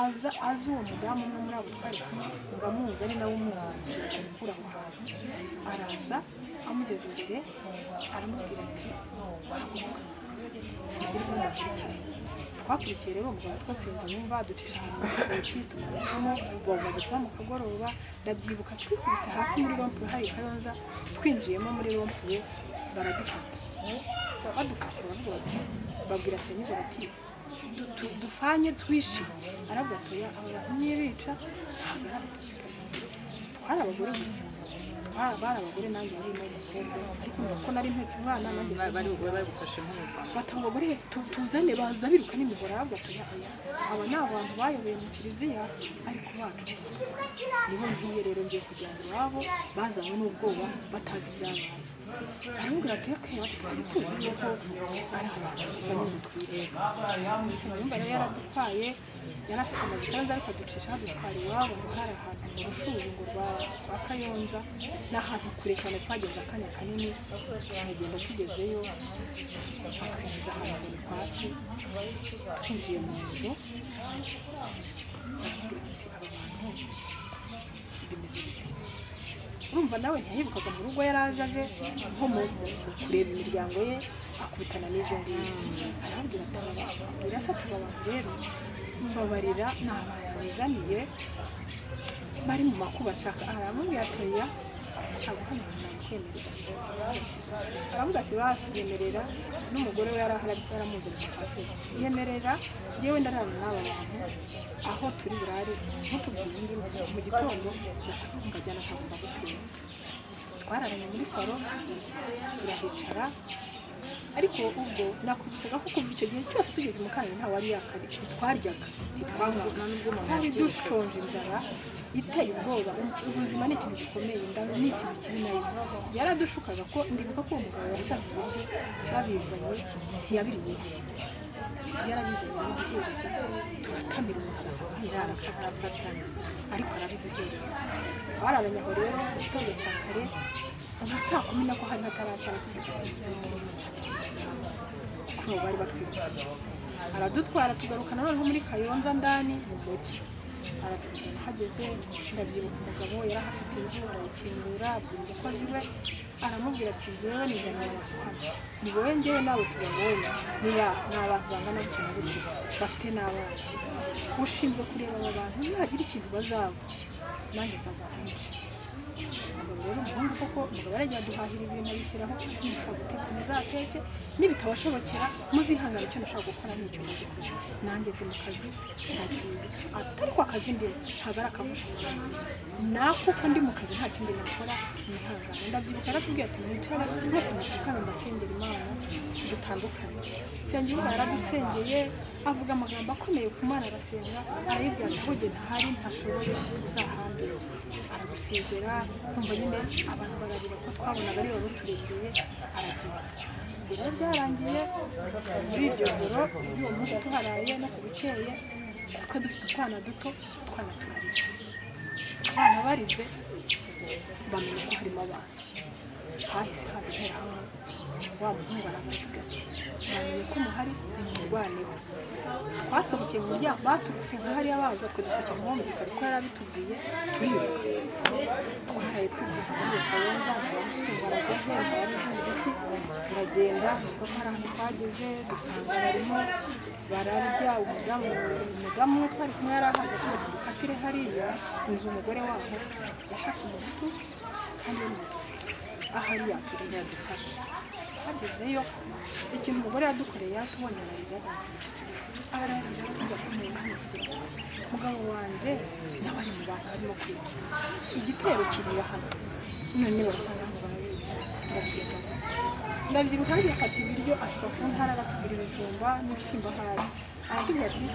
aza azi uwo mudamu umwe muri abo twari kumwe ngo amuzi ari nawe umuzanye amukura aho hantu araza amugeze imbere aramubwira ati haguruka tugire uko mukurikira twakurikiye rero umugabo twatsinda yumva ducisha ahantu mu rutoki tumanukamo bamaze kuba mu kagoroba ndabyibuka twikubise hasi muri rompuwe hari kayonza twinjiyemo muri rompuwe baradufata badufashe baravuga bati babwira senyeri bati "Du- du- dufanye twishe aravuga ati oya aba bantu nibica ntabwo ari abatutsi kabisa twari abagore gusa Twa- bari abagore nanjye bari n'abakobwa ariko mbona ko nari mpetse umwana nanjye Ba- bari bugure bagufashe nk'umuganga bati abo bagore tu- tuzane baza biruka n'imihora aravuga ati oya oya aba ni abantu bayoboye mu kiliziya ariko bacu nibo ngiye rero ngiye kujyana iwabo bazanywe n'ubwoba batazi ibyabaye aramubwira ati aka yatwara tuzi yuko ari abantu gusa ntidutwire nsina yumva yari yaradutwaye yari afite amagitanza ariko aducisha adutwara iwabo ngo hari ahantu mu rushuri ngo rwa rwa kayonza ni ahantu kure cyane twagenze akanya kanini turagenda tugezeyo bakinjiza amaguru hasi twinjiye mu nzu baramubwira ati aba bantu bimeze biti urumva nawe ntiyayibukaga mu rugo yari aje aje nko mu mu kureba imiryango ye akubitana n'ibyo ngibyo arabwira ati "Aba- birasa tuba abantu rero mbabarira ni abantu bizaniye bari mu makuba nshaka aramubwira ati oya ntabwo hano hantu nabikwemerera aravuga ati basi yemerera n'umugore we yari ahari yaramuzanye hasi yemerera yewe ndarana n'aba bantu aho turi burare ntutubwire indi nzu mu gitondo ndashaka ko ngajyana ntabwo ndaguteza twararanye muri salo turahicara ariko ubwo nakubitsaga ko kuva icyo gihe cyose tugeze mu kanani nta wari yakari ntitwaryaga ntitwanywaga twari dushonje inzara iteye ubwoba ubuzima ni ikintu gikomeye inda ni ikintu kiri nayo yaradushukaga ko ndibuka ko uwo mugabo yasanze ibiryo babizanye ntiyabiriyeho yarabizanye arabiduhereza turatamira umuntu agasanga ntirara akatafatanya ariko arabiduhereza bararanye aho rero mu gitondo cya kare ama saa kumi nako hari hataracara tujya kuko bari batwirukanye aradutwara tugarukana noneho muri kayonza ndani mu mujyi aratuzana hageze ndabyibuka umugabo yari ahafite inzu arakingura abwira umukozi we aramubwira ati ngewe nizanye abantu hano ni wowe ngewe nawe tubabonye niba ni abantu bangana gutya na gutya bafite n'abana ushinzwe kureba aba bantu ntihagira ikintu bazaba nanjye nzazahanca umugabo rero umuhungu koko umugabo arajya aduhahira ibintu abishyiraho ntushobora guteka muzateke nibitabashobokera muzihangana icyo nashaka gukora ni icyo mujye kuza nanjye ndi mu kazi ndagiye ariko akazi ndimo ntabwo ari akabusha nako uko ndi mu kazi nta kindi nakora nihangana ndabyibuka aratubwiye ati mwicara rwose mupfukame ndasengera imana dutandukanye sengera imana yaradusengeye avuga amagambo akomeye ku mana arasenga arayibwira ati aho jye ntahari ntashoboye uzahambire aragusezera nkumva nyine abantu barabira ko twabonaga ari wowe turebeye aragenda rero byarangiye muri iryo joro y'uwo munsi tuharaye no ku bukeye kuko dufite utwana duto utwana turarira abana barize bamenya ko harimo abana hahise haza interahamwe wa muhungu aramutiga bamenye ko muhari nimurwaneho twasohokeye mu muryango baturutse nka hariya baza kudusohokera mu muhungu kuko yari abitubwiye turiruka twaraye twivuga muri kayonza abafite imbaraga nke abarize iki turagenda kuko hari ahantu twageze dusanga barimo bararya umudamu umudamu umwe twari kumwe yari ahaze tuba dukatire hariya inzu umugore waho yashatse umuhutu kandi we ni umututsi ahariya turi yadufasha twagezeyo ikintu umugore yadukoreye yatubonye ararira ararira tuba kumenya hano kugira ngo umugabo wanjye nawe ari mu bantu barimo kwiga igitero kirira hano none basanga mu bantu ndagenda ndabyibuka kandi afata ibiryo asuka ku ntara aratubwira ibijumba n'ibishyimbo ahari aratubwira ati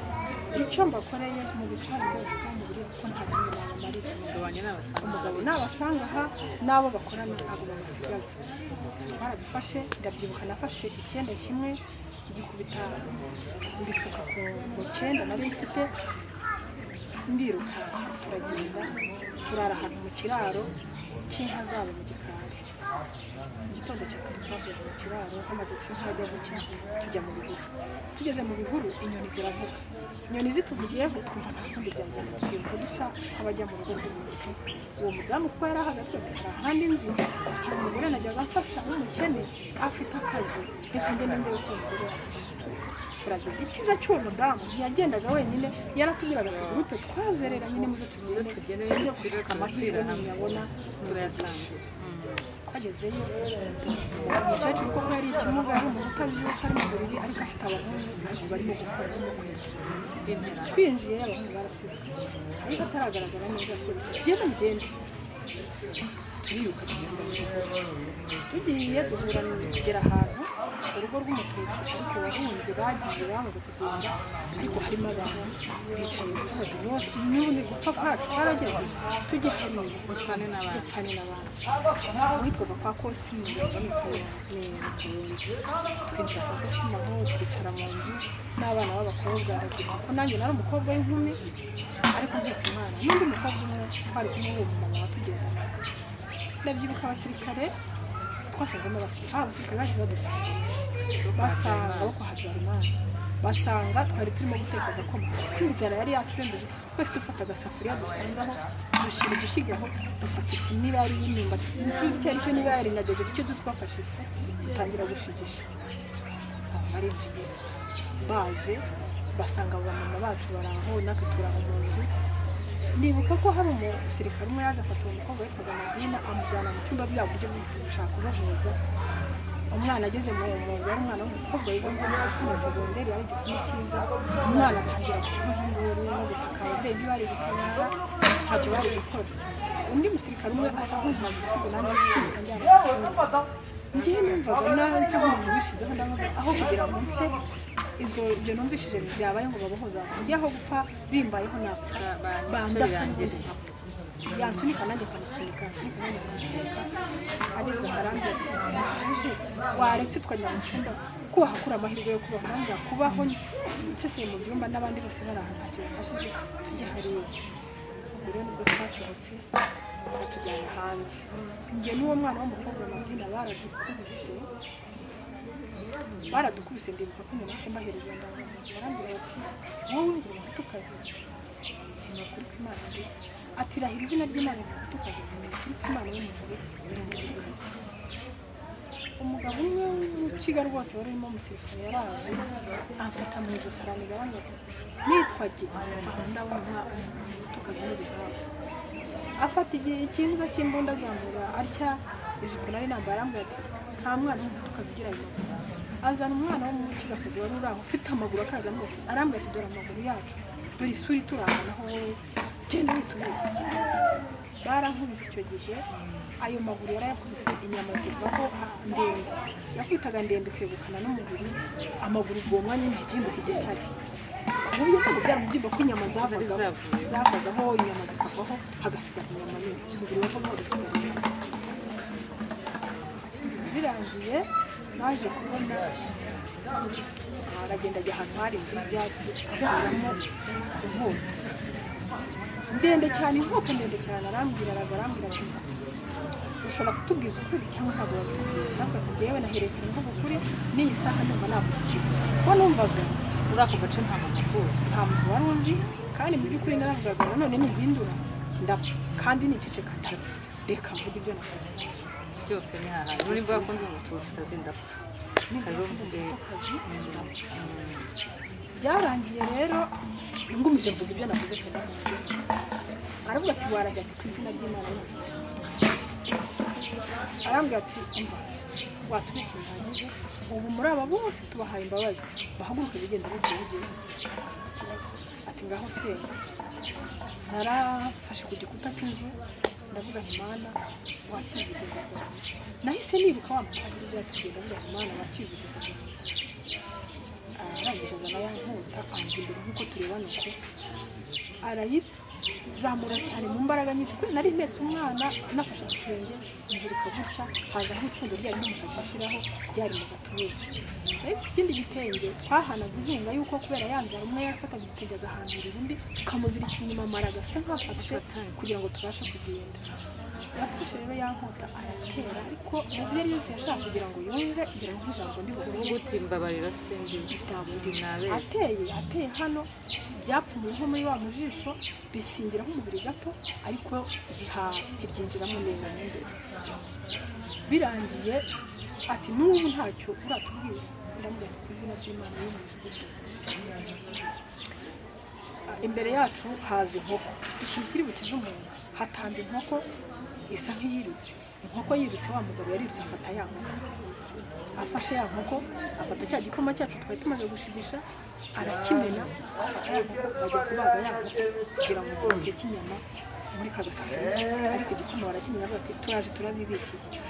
icyo mbakoreye mu bitwara ibyo mu buryo kuko nta kindi nabamarira umugabo wanjye n'abasanga umugabo nabasanga aha n'abo bakorana ntabwo babasigaza twarabifashe ndabyibuka nafashe icyenda kimwe ngikubita mbisuka ku ku cyenda nari mfite ndirukanka turagenda turara ahantu mu kiraro cy'inka zabo mu gikari mu gitondo cya kare twavuye mu kiraro hamaze gusa nk'ahajya bucya tujya mu bihuru tugeze mu bihuru inyoni ziravuga inyoni zituvugiyeho twumva nta kundi byagenda twibuka dusa nk'abajya mu rugo rw'umuntu uwo mudamu kuba yari ahagaze atwite hari ahandi nzi hari umugore najyaga amfasha nk'umukene afite akazi reka ngende ndebe ko umugore yafashe turagenda icyiza cy'uwo mudamu ntiyagendaga wenyine yaratubwiraga ati gurupe twazerera nyine muzo muze tugende tugende tujye tugire gusuka amapfira hamwe. ntiyabona turayasangira twagezeyo umukecuru koko yari ikimuga ari umuntu utabyuka ari mu buriri ariko afite abahungu ariko barimo gukora b'intera twinjiye abahungu baratwiruka ariko ataragaragara neza twese genda mugende turiruka dusubira mu rugo. tugiye duhura tugera ahantu urugo rw'umututsi ariko abahunzi bagiye bamaze kugenda ariko harimo abantu bicaye abaturage bose n'ubundi gupfa kwacu twarageze tugihamye Gupfane n'abandi. gupfane n'abandi uwitwaga kwa kosima ni kayenzi twinjira kwa kosima aho twicara mu nzu n'abana b'abakobwa aragira ko nanjye nari umukobwa w'inkumi ariko mbyutse umwana n'undi mukobwa umwe twari kumwe uwo mumama watugendanaga ndabyibuka abasirikare twasangamo abasirikare abasirikare bagiye badufasha basanga bo kwa habyarimana basanga twari turimo guteka agakoma kwizera yari yaturembeje twese dufata agasafuriya dusanzaho dushyira udushyigaho dufata ifu niba yari y'imyumbati ntituzi icyo ari cyo niba yari na dogezi icyo duzi twafashe ifu dutangira gushigisha barinjiye baje basanga abo bamama bacu bari aho natwe turi aho mu nzu ndibuka ko hari umusirikare umwe yaje afata uwo mukobwa witwaga madina amujyana mu cyumba bya buryo bwo gushaka ubahuza umwana ageze mu mwobo yari umwana w'umukobwa wiga mu mwaka wa segonderi yari igikumi cyiza umwana atangira kuvuza induru no gutaka ababyeyi be bari gutabara ntacyo bari gukora undi musirikare umwe asa nk'umuntu ufite ubunani yishimye kandi yaramushimye njyewe numvaga nawe nsa nk'umuntu wishizeho ndavuga aho kugira ngo mpfe izo ibyo numvishije byabaye ngo babohoza njyewe aho gupfa bimbayeho napfa bandasa n'ubundi nkapfa yansunika nanjye akamusunika yansunika nanjye akamusunika ageze akarambwira ati "Uje, waretse tukajya mu cyumba kuba hakura amahirwe yo kubaho nanjye kubaho nseseye mu byumba n'abandi bose bari ahantu ntacyo bafashije tujye hariya ubwo rero nibwo twasohotse baratujyana hanze njye n'uwo mwana w'umukobwa mabwina baradukubise baradukubise ndibuka ko umuntu wese mbahereza ndabona barambwira bati wowe ngo ukaze ni ukuri kw'imana ndi atirahira izina ry'imana ngo utukaze ni ukuri kw'imana yo mu ijuru uri mu tukaze umugabo umwe w'urukiga rwose wari urimo umusirikare yaraje amfata mu ijosi aranigabanya ati nitwa gita ndabona tukaze n'igihaha afata igihe ikinza cy'imbunda azamura atya ijipo nari nambaye arambwira ati nta mwana w'umutukazi ugira ayo maguru azana umwana w'umukigakazi wari uri aho ufite amaguru akaza amuti arambwira ati dore amaguru yacu dore isura iturangana aho wowe genda witubeshye barankubise icyo gihe ayo maguru yarayakubise inyama zivaho ndende yakwitaga ndende kwegukana n'umubiri amaguru ubwo mwanya ntihita hinduka igitare mu buryo ntabwo byari umubyimba ko inyama zavagaho zavuye. zavagaho inyama zikavaho hagasigara inyama nini umubiri wavamo hagasigara inyama birangiye naje kubona aragenda ajya ahantu hari inzu y'ibyatsi azaharamo inkota ndende cyane inkota ndende cyane arambwira araza arambwira ati ushobora kutubwiza ukuri cyangwa ntabwo watubwira natwe tugewe naherekana imvugo ukuri n'iyi saha numva nakubwira kuko numvaga muri ako gace nta muntu akuzi nta muntu wari uzi kandi mu by'ukuri naravugaga nanone nihindura ndapfa kandi niceceka ndapfa reka mvuge ibyo nakoze byose ni hahandi muri bwa kundi umututsikazi ndapfa Nigeze Hariho mvuga umubyeyi. umutukazi, ndapfa. byarangiye rero ngumije mvuga ibyo navuze cyane aravuga ati warajya ku izina ry'imana yose arambwira ati umva watubeshye bihagije ubu muri aba bose tubahaye imbabazi bahaguruke bigenda bigiye bigiye ati ngaho senga narafashe ku gikuta cy'inzu ndavuga nti mana wakira ubugingo bwanjye nahise nibuka wa mupadiri byatugenda ndavuga nti mana wakira ubugingo bwanjye arangije azana ya nkota anza imbere nk'uko turebana uko arayizamura cyane mu mbaraga nyinshi kuko nari mpetse umwana nafashe igitenge nzirika gutya hazaho ipfundo ryari rimufashe ishiraho ryari mu gatuza nari mfite ikindi gitenge twahanaga inkunga y'uko kubera yanzara umwe yafataga igitenge agahanurira undi tukamuzirikira inyuma amara agasa nk'afashe kugira ngo tubashe kugenda yafashe rero ya nkota aratera ariko mu byo yari yose yashaka kugira ngo yumve igira ngo nk'ijambo ndi buvuge uti mbabarira sindi Ntabwo ndi nabeshye ateye ateye hano byapfumuye nko muri wa mujisho bisingira nk'umubiri gato ariko biha ntibyinjiramo neza mo imbere birangiye ati n'ubu ntacyo uratubwira ndamubona ku izina ry'imana yo mu ijuru imbere yacu haza inkoko ikintu kiri bukize umuntu hatamba inkoko isa nk'iyirutse inkoko yirutse wa mugabo yarirutse afata ya nkoko afashe ya nkoko afata cya gikoma cyacu twari tumaze gushigisha arakimena afata ya nkoko bajya kubaga ya nkoko kugira ngo bongere k'inyama muri ka gasafuriya ariko igikoma barakimena bavuga ati turaje turabibikiye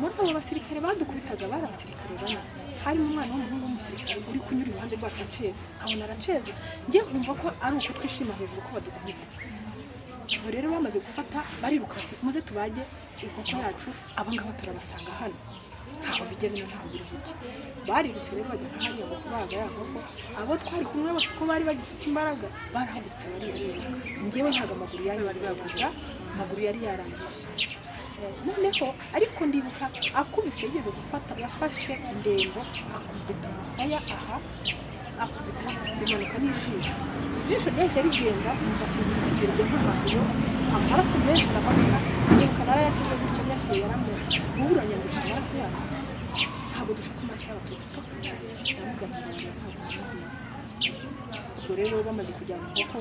muri abo basirikare badukubitaga bari abasirikare bane harimo umwana w'umuhungu w'umusirikare uri kunyura iruhande rwacu aceza abona araceza njye nkumva ko ari uko twishima hejuru ko badukubita ubu rero bamaze gufata bariruka bati muze tubage inkoko yacu abangaba turabasanga hano ntaho bigenda ntaho biruhije barirutse rero bajya hariya ngo kubaga ya nkoko abo twari kumwe bose uko bari bagifite imbaraga barahagurutse barireba njyewe ntabwo amaguru yanyuraga amaguru yari yarangije noneho ariko ndibuka akubise yigeze gufata yafashe ndembo akubita umusaya aha akubita bimanuka n'ijisho ijisho ryahise rigenda asingira kugenda nk'ahantu amaraso menshi aramanuka yiruka narayateye gutya yahuye yaramutse uburanyandisha amaraso yacu ntabwo dushaka amaraso y'abatutsi ndamubwira ngo ntabwo nabyize ubwo rero bamaze kujyana inkoko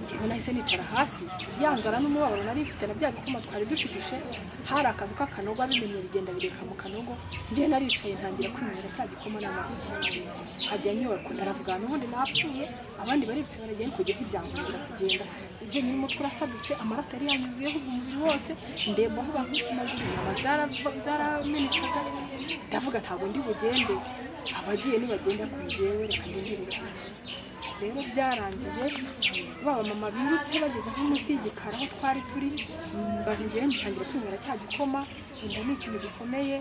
njyewe nahise nicara hasi ya nzara n'umubabaro nari mfite na bya bikoma twari dushigije hari akantu k'akanogo abimenye bigenda bireka mu kanogo njyewe naricaye ntangira kwinywera cya gikoma n'amashyi hajya nyubako ndaravuga n'ubundi napfuye abandi baributse baragenda ariko kujya nk'ibyangurira kugenda ibyo nyiri umutwe urasadutse amaraso yari yanyuzuyeho umubiri wose ndemba aho bakubise amaguru inyama zarava- zaramenekaga ndavuga ntabwo ndi bugende abagiye ntibagenda ku njyewe reka ndengerere rero byarangiye baba mama birutse bageze nko munsi y'igikara aho twari turi babigiye ntangira kwinywera cya gikoma inda ni ikintu gikomeye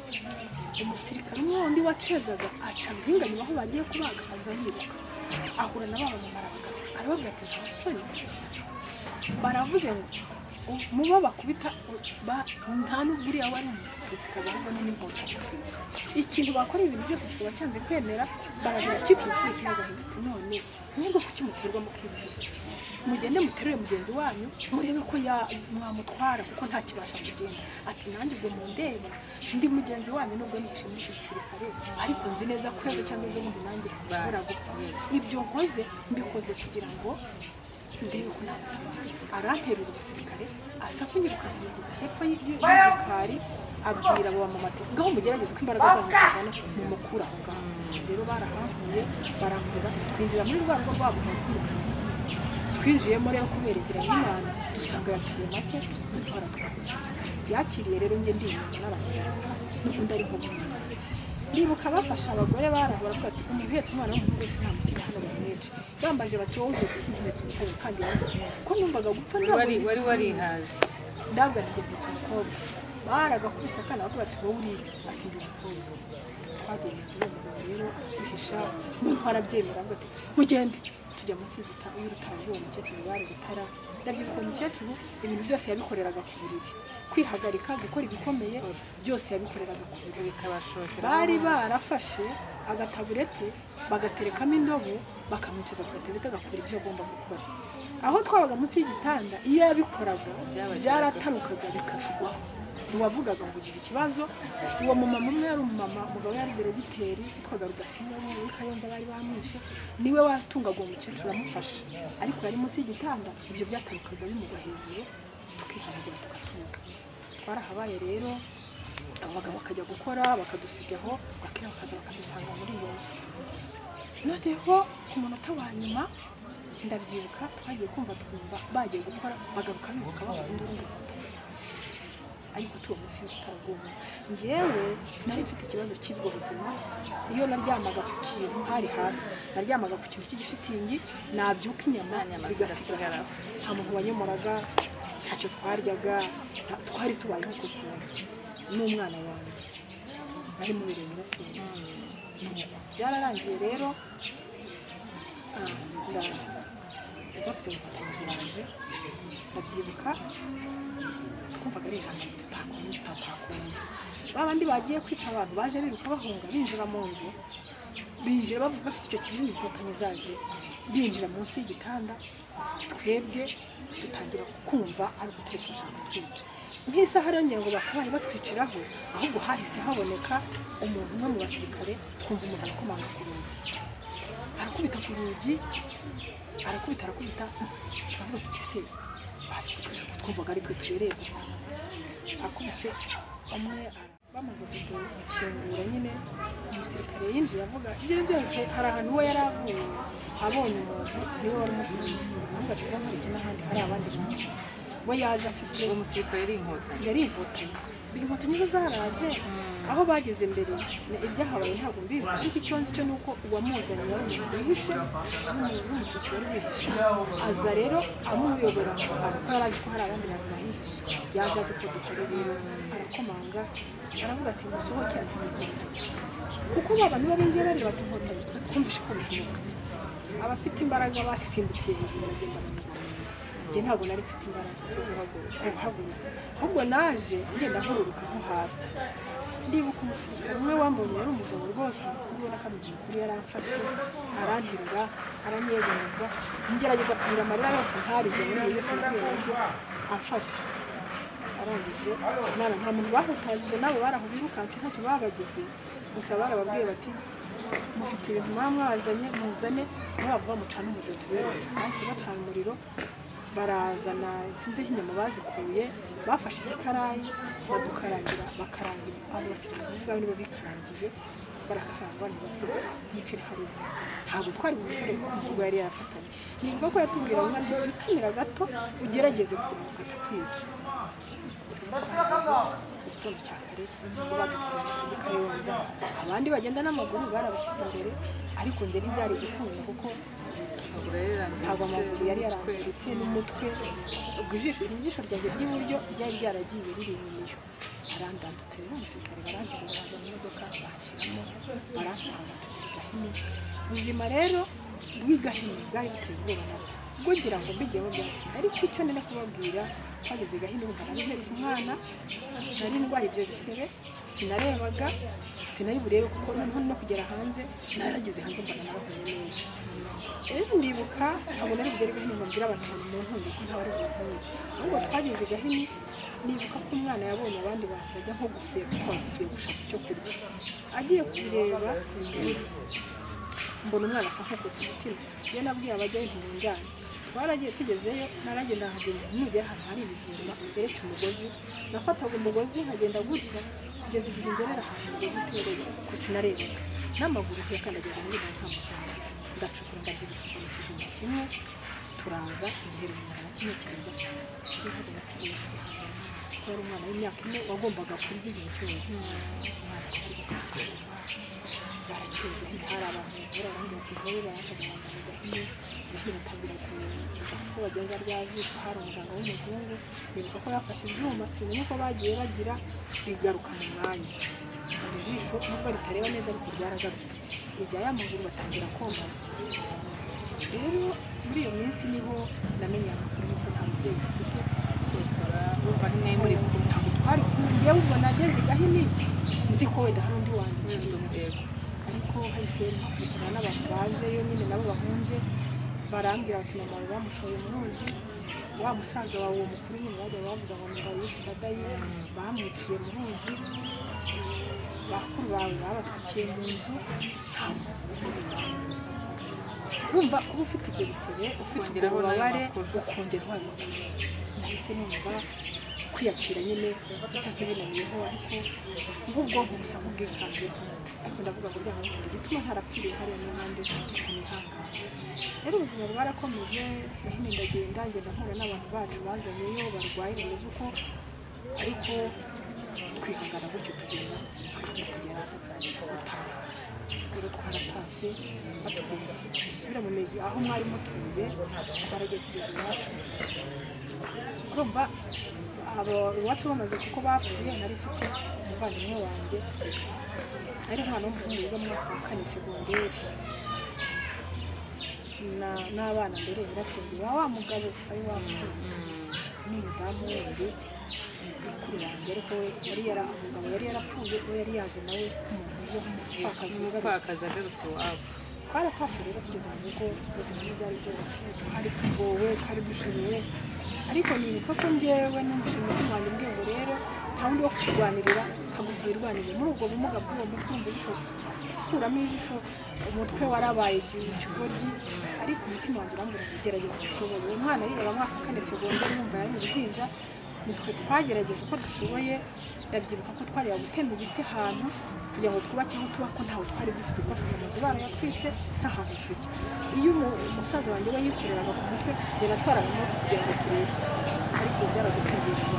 umusirikare umwe wundi wacezaga aca rubinganyuma aho bagiye kubaga aza yiruka ahura na baba mama arabagana arababwira ati nta soni baravuze ngo u- mubo bakubita u- ba- nta n'ubwo uriya wari umututsi kaza ahubwo ni n'inkotanyi ikintu bakora ibintu byose kikaba cyanze kwemera baraje bakicupfurikira agahinda ati none mwebwe kuki muterwa mukibwira mugende muterure mugenzi wanyu murebe ko ya- mwamutwara kuko ntakibasha kugenda ati nanjye ubwo mundeba ndi mugenzi wanyu nubwo nishimye iki gisirikare ariko nzi neza ko ejo cyangwa ejo bundi nanjye nshobora gupfa ibyo nkoze mbikoze kugira ngo ndebe ko namutabara aranterura umusirikare asa kunyiruka kumugeza hepfo y- y- y'igikari abwira abo bamama ati ngaho mugerageze uko imbaraga zanyu zingana mumukure aho ngaho rero barahankuye barankura twinjira muri rwa rugo rwabo rwakwirukanwa twinjiyemo rero kuberegera n'imana dusanga yaciye make dutwara twaje yakiriye rero njye ndibuka n'abantu barapfa n'ubundi ari nko gupfa ndibuka bafashe abagore barahura ko ati umuntu uhetse umwana w'umuhungu wese ntamushyira hano bamwice bambaje bati wowe uhetse iki ntuhetse umukobwa kandi yambaye ko numvaga gupfa wari ntabwo wari warihaze ndabwa ntigendetse umukobwa baragakubise akana bakubwira ati wowe uri iki ati ndi umukobwa twagenda ikigo umugabo rero ihisha umuntu arabyemera avuga ati mugende tujya munsi y'igita- y'urutaro rw'uwo mukecuru bari gutara ndabyibuka uwo mukecuru ibintu byose yabikoreraga ku buriri kwihagarika gukora ibikomeye byose yabikoreraga ku buriri bikabashokera bari barafashe agataburete bagaterekamo indobo bakamwicaza ku gataburete agakora ibyo agomba gukora aho twabaga munsi y'igitanda iyo yabikoraga Byabageraga. byaratanukaga bikatugwaho uwavugaga ngo ugize ikibazo uwo mumama umwe yari umumama umugabo yari deregiteri witwaga rudasinya w'i kayonza bari bamwishe niwe watungaga uwo mukecuru amufasha ariko yari munsi y'igitanda ibyo byatanukaga bimugwa hejuru tukihanagura tukatuza twarahabaye rero abagabo bakajya gukora bakadusigaho bakira bakaza bakadusanga muri iyo nzu noneho ku munota wa nyuma ndabyibuka twagiye kumva twumva bagiye gukora bagaruka bibuka bavuze induru ngo ariko tuwo munsi y'ubutaraguma njyewe nari mfite ikibazo cy'ubwo buzima iyo naryamaga ku kintu hari hasi naryamaga ku kintu cy'igishitingi nabyuka inyama Za nyama zigasigara zigasigaraho. nta muntu wanyomoraga ntacyo twaryaga nta- twari tubayeho ku kuntu n'umwana wanjye bari mu birenge basenga byararangiye rero ah, nda- bafite umufatanyirizi wanjye ndabyibuka twumvaga ari ijambo tutakumva tutakumva ba bandi bagiye kwica abantu baje biruka bahunga binjira mu nzu binjira bavuga bafite icyo kinini inkotanyi zabyo binjira munsi y'igitanda twebwe dutangira kumva ari uguturisha bashaka kutwica nk'isaha rero ngira ngo bakabaye batwiciraho ahubwo hahise haboneka umuntu umwe mu basirikare twumva umuntu arakomanga ku rugi arakubita ku rugi arakubita arakubita turavuga tuti se baje twumvaga ari twe tubereye akubise umwe ara- bamaze kudukingura nyine umusirikare yinjiye avuga ibyo byose hari ahantu we yari avuye abonye umuntu niwe wari umushinzwe ahubwo ati nkurikije n'ahandi hari abandi bantu we yaje afite uwo musirikare yari inkotanyi yari inkotanyi inkotanyi zo zaraje aho bageze mbere ni ibyahabaye ntabwo mbizi ariko icyo nzi cyo ni uko uwamuzanye yari umuntu wihishe n'umuntu w'umututsi wari wihishe aza rero amuyobora kuko yari azi ko hari abandi bantu bahihishe yaje azi ko dukora rero arakomanga aravuga ati musohokere ntimukotanyi kuko ba bantu babinjiye bareba ati inkotanyi twumvishe ko bishoboka abafite imbaraga basimbukiye hejuru bagenda bagenda njye ntabwo nari mfite imbaraga zo guhaguruka guhaguruka ahubwo naje ngenda nkururuka nko hasi ndibuka umusirikare umwe wambonye yari umugabo rwose umukuru ubona ko amenya ukuri yaramfashe aranterura aranyegamiza ngerageza kugira amarira yose ntarize muri iyo yose nahuye nabyo amfashe arangije nana nta muntu bahutanyije nabo baraho birukanse ntacyo babageze gusa barababwiye bati mufite ibintu mwaba mwazanye muzane ntibavuga mucane umuriro tubereye bahise bacana umuriro barazana sinzi aho inyama bazikuye bafashe igikarayi badukarangira bakarangira abo basirikare bo ubwabo nibo bikarangije barakarangwa ntibatuka yicira haruguru ntabwo twari bushobore kuvuga yari yafatanye ni ngombwa ko yatubwira ngo ati witamira gato ugerageze kugira ngo katakwica mu gitondo cya kare ubwo badutwajije muri kayonza abandi bagenda n'amaguru barabashyize imbere ariko njye ntibyari gukunda kuko amaguru yari yarangiritse ntabwo amaguru yari umutwe. yarangiritse n'umutwe ubwo ijisho iri jisho ryanjye ry'iburyo ryari ryaragiye riri inyuma iyo arandandata rero umusirikare baranterura bazana imodoka bashyiramo barantanga tugera i gahini ubuzima rero bw'i gahini bwari buteye ubwoba nabwo ubwo ngira ngo mbigiyemo byatinda ariko icyo nene kubabwira twageze i gahini ubu nari mpetse umwana nari ndwaye ibyo bisebe sinarebaga sinari burebe kuko noneho no kugera hanze narageze hanze mbona narahuye neza rero ndibuka ntabwo nari bugere gahini ngo mbwire abantu ngo munkunde ko ntabari bunkunde ahubwo twageze gahini nibuka ko umwana yabonye abandi bantu bajya nko gufira twagufiye gushaka icyo kurya agiye kubireba mbona umwana asa nk'ukutse umutima iyo nabwiye abajyayo ntibunjyane twaragiye tugezeyo naragenda nkagenda nugera ahantu hari ibijumba beretse umugozi nafataga umugozi nkagenda gutya kugeza igihe ngerera ahantu umugozi utereye gusa narebaga n'amaguru ntiyakandagira muri iyo ntamukanda ndacukura ndabyibuka mu kijumba kimwe turaza igihe runaka na kimwe kiza igihari na kimwe kuko yari umwana w'imyaka ine wagombaga kurya igihe cyose umwana kurya cyane barakirwa hari abantu bavura abandi bativuye barakagabanyiriza hamwe gahini atangira gushaka ko bagenza rya jisho hari umuganga w'umuzungu bibuka ko yafashe ibyuma sinamenye ko bagiye bagira rigaruka mu mwanya iri jisho nubwo ritareba neza ariko ryaragarutse irya y'amaguru batangira komana rero muri iyo minsi niho namenye amakuru y'uko nta mubyeyi dufite rwose urumva ni mwe muri kumwe ntabwo twari kumwe yewe ubwo nageze i gahini nzi ko wenda hari undi wanjye yego ariko hahise mpakutana n'abantu bajeyo nyine nabo bahunze barambwira bati mama wawe bamushoye mu ruzi wa musaza wawe uwo mukuru nyine bajya bavuga ngo mugabo yishe dadaye bamwiciye mu ruzi bakuru bawe babatwikiye mu nzu ntabwo urumva uba ufite ibyo bisebe ufite ubwo Ukongeraho n'ayo bubabare makuru. ukongeraho ayo makuru nahise numva kwiyakira nyine bisa nk'ibinaniyeho ariko nk'ubwonko busa nk'ubwikanzeho ariko ndavuga ngo byaba bikunda igituma ntarapfiriye hariya n'impande zitanihangana rero ubuzima bwarakomeje gahini ndagenda ngenda mpura n'abantu bacu bazanyeyo barwaye bameze uko ariko twihangana gutyo tugenda tugenda tugera gutaha rero twaratashye batubwira ati musubire mu migi aho mwari mutuye twaragiye tugeze iwacu urumva abo iwacu bamaze kuko bapfuye nari mfite umuvandimwe wanjye ari umwana w'umuhungu wiga mu mwaka wa kane segonderi na- n'abana mbere nyirasenge wa wa mugabo ari wa musozi n'umudamu wundi mukuru wanjye ariko we yari yara umugabo yari yarapfuye we yari yaje nawe nk'umuntu uje nk'umupfakazi wugarutse umupfakazi agarutse iwabo twaratashe rero kugeza mu rugo ubuzima ntibyari byoroshye twari tugowe twari dushoboye ariko nibuka ko njyewe numvise umutima wanjye umbwiye ngo rero nta wundi wo kurwanirira ntabwo irwanirira muri ubwo bumuga bw'uwo mutwe wumva ijisho kuramo ijisho umutwe warabaye igihe ikigoryi ariko umutima wanjye urambwira ngo gerageza ubushoboye uwo mwana yiga mwaka wa kane segonderi yumva yari uruhinja nitwe twagerageje uko dushoboye ndabyibuka ko twajyaga gutema ibiti ahantu kugira ngo twubake aho tuba ko ntawe twari dufite kuko amazu barayatwitse nta hantu tujya iyo umu- umusaza wanjye we yikoreraga ku mutwe njye natwaragamo kugira ngo tubeshye ariko byaradukundiye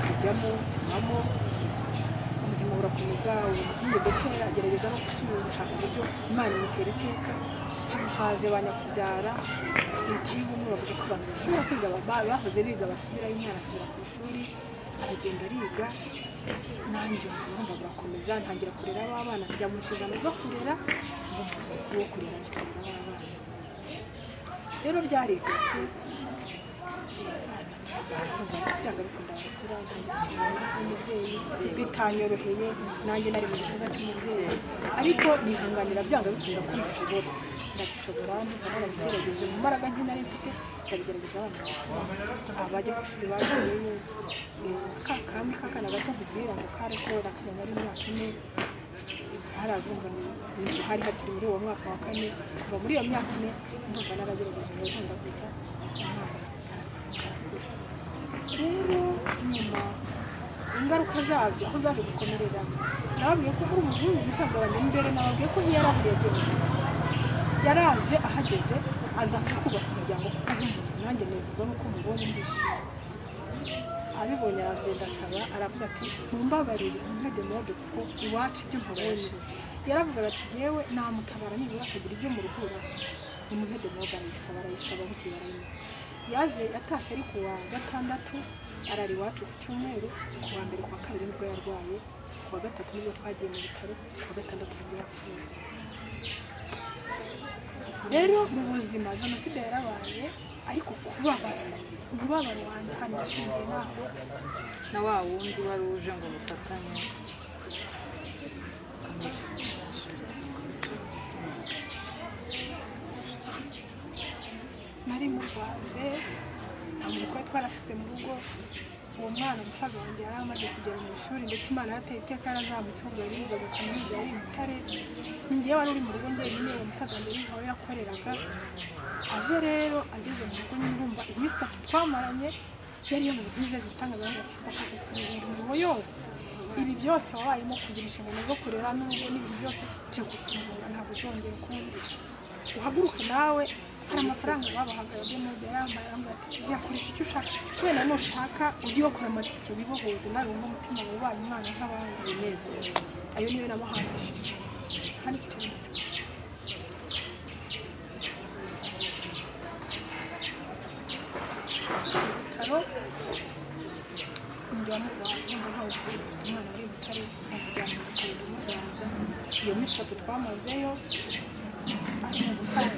kujyamo tubamo ubuzima urakomeza ubugiye ndetse agerageza no gusubira gushaka uburyo imana imutera iteka haje ba nyakubyaara leta y'ubumwe bavuga ko bashobora kwiga baba- bahoze biga basubirayo umwana asubira ku ishuri aragenda ariga nanjye ubuzima wumva burakomeza ntangira kurera abana njya mu nshingano zo kurera uwo kurera njya kurera abana rero byarigose byanga bikunda gukura ntangira inshingano zo kuba umubyeyi bitanyoroheye nanjye nari mu gituza cy'umubyeyi ariko nihanganira byanga bikunda ko mbishobora ndabishobora mbona nabigerageje mu mbaraga nke nari mfite ndabigerageza abana bakura abajya ku ishuri bagiyeyo kakami kakana gato nkubwira ngo kari korora kajya ari imyaka ine harazumva hari hakiri muri uwo mwaka wa kane kuva muri iyo myaka ine ndumva n'abagerageje bagomba gusa rero nyuma ingaruka zabyo aho zaje gukomerera nababwiye ko hari umuzungu umusaza wanjye imbere nababwiye ko iyo yari ahuye ageze yaraje ahageze aza kubaka umuryango kuko nk'umuntu nanjye nezezwa nuko mubonye ndishimye abibonye aragenda asaba aravuga ati mumbabarire ntagemerade kuko iwacu ibyo mpabonye yaravugaga ati yewe namutabara nibura akagira ibyo muruhura nimuntagemerade arayisaba arayisaba bukeye arayimuha yaje atashye ari ku wa gatandatu arara iwacu ku cyumweru ku wa mbere ku wa kabiri nibwo yarwaye ku wa gatatu nibwo twagiye mu bitaro ku wa gatandatu nibwo yapfuye rero mu buzima jenoside yarabaye ariko kubabara umubabaro wanjye hano washingiye ntabwo na wa wundi wari uje ngo mufatanye nari murwaje nta muntu twari twarasize mu rugo uwo mwana umusaza wanjye yari amaze kugera mu ishuri ndetse imana yateye iteka yarazamutungura yigaga kaminuza yari i butare ningewe wari uri mu rugo njyenyine uwo musaza wanjye yari aho yakoreraga aje rero ageze mu rugo nyine urumva iminsi itatu twamaranye yari yamaze kumwizeza ibitangazamakuru ati ndashaka kureba imirimo yose ibi byose wabayemo kugira inshingano zo kurera n'urugo n'ibintu byose byo kutungura ntabwo uzongera ukundi uhaguruke nawe hari amafaranga babahaga yo muri yarambaye arambwira ati yakoresha icyo ushaka wenda nushaka ujye uyakora amatike wibohoze nawe wumva umutima wawe ubaye umwana nk'abandi binezeza ayo niyo namuhangishije hano icyo ndaseka hano njya mu rwanda ngo ntawe ukuri dufite umwana wari i butare amujyana mu bitaro bimurwaza iyo minsi itatu twamazeyo arimo gusaza ya-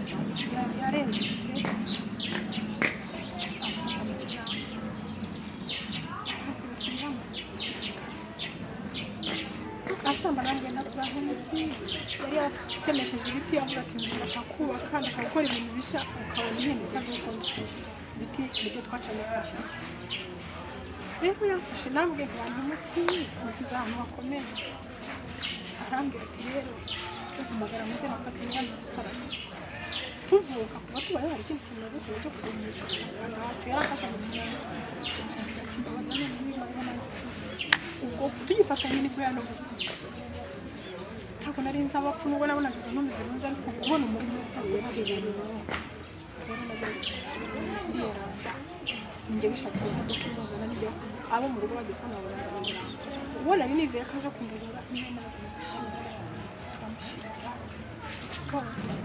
yarengutse amufata mu kiganza aravuga ati "Nyamuneka, asambana ngo na twa nk'umuti yari yaratemesheje ibiti avuga ati ndashaka kubaka ndashaka gukora ibintu bishya ukabona impinduka z'uko mbikora ibiti nibyo twacanye hashize rero yamfashe nambwe nka nk'umuti nsize ahantu hakomeye arambwira ati rero uhamagara muze bakati ngana gukora tuvuka kuba tubaye hari ikindi kintu nabwo cyo kugumisha abantu bacu yarafashanya cyane ati mbabaza none niba ubwo tugifatanye nibwo yanavutse ntabwo nari nzi abapfu nubwo nabonaga ibintu bimeze neza ariko kubona umuntu upfuye njye bishakira imodoka imuzana n'ijya abo mu rugo bagiye kubona abantu uwo nari nizeye ko aje kumurura niyo naza gushyingura turamushyingura tukamutwara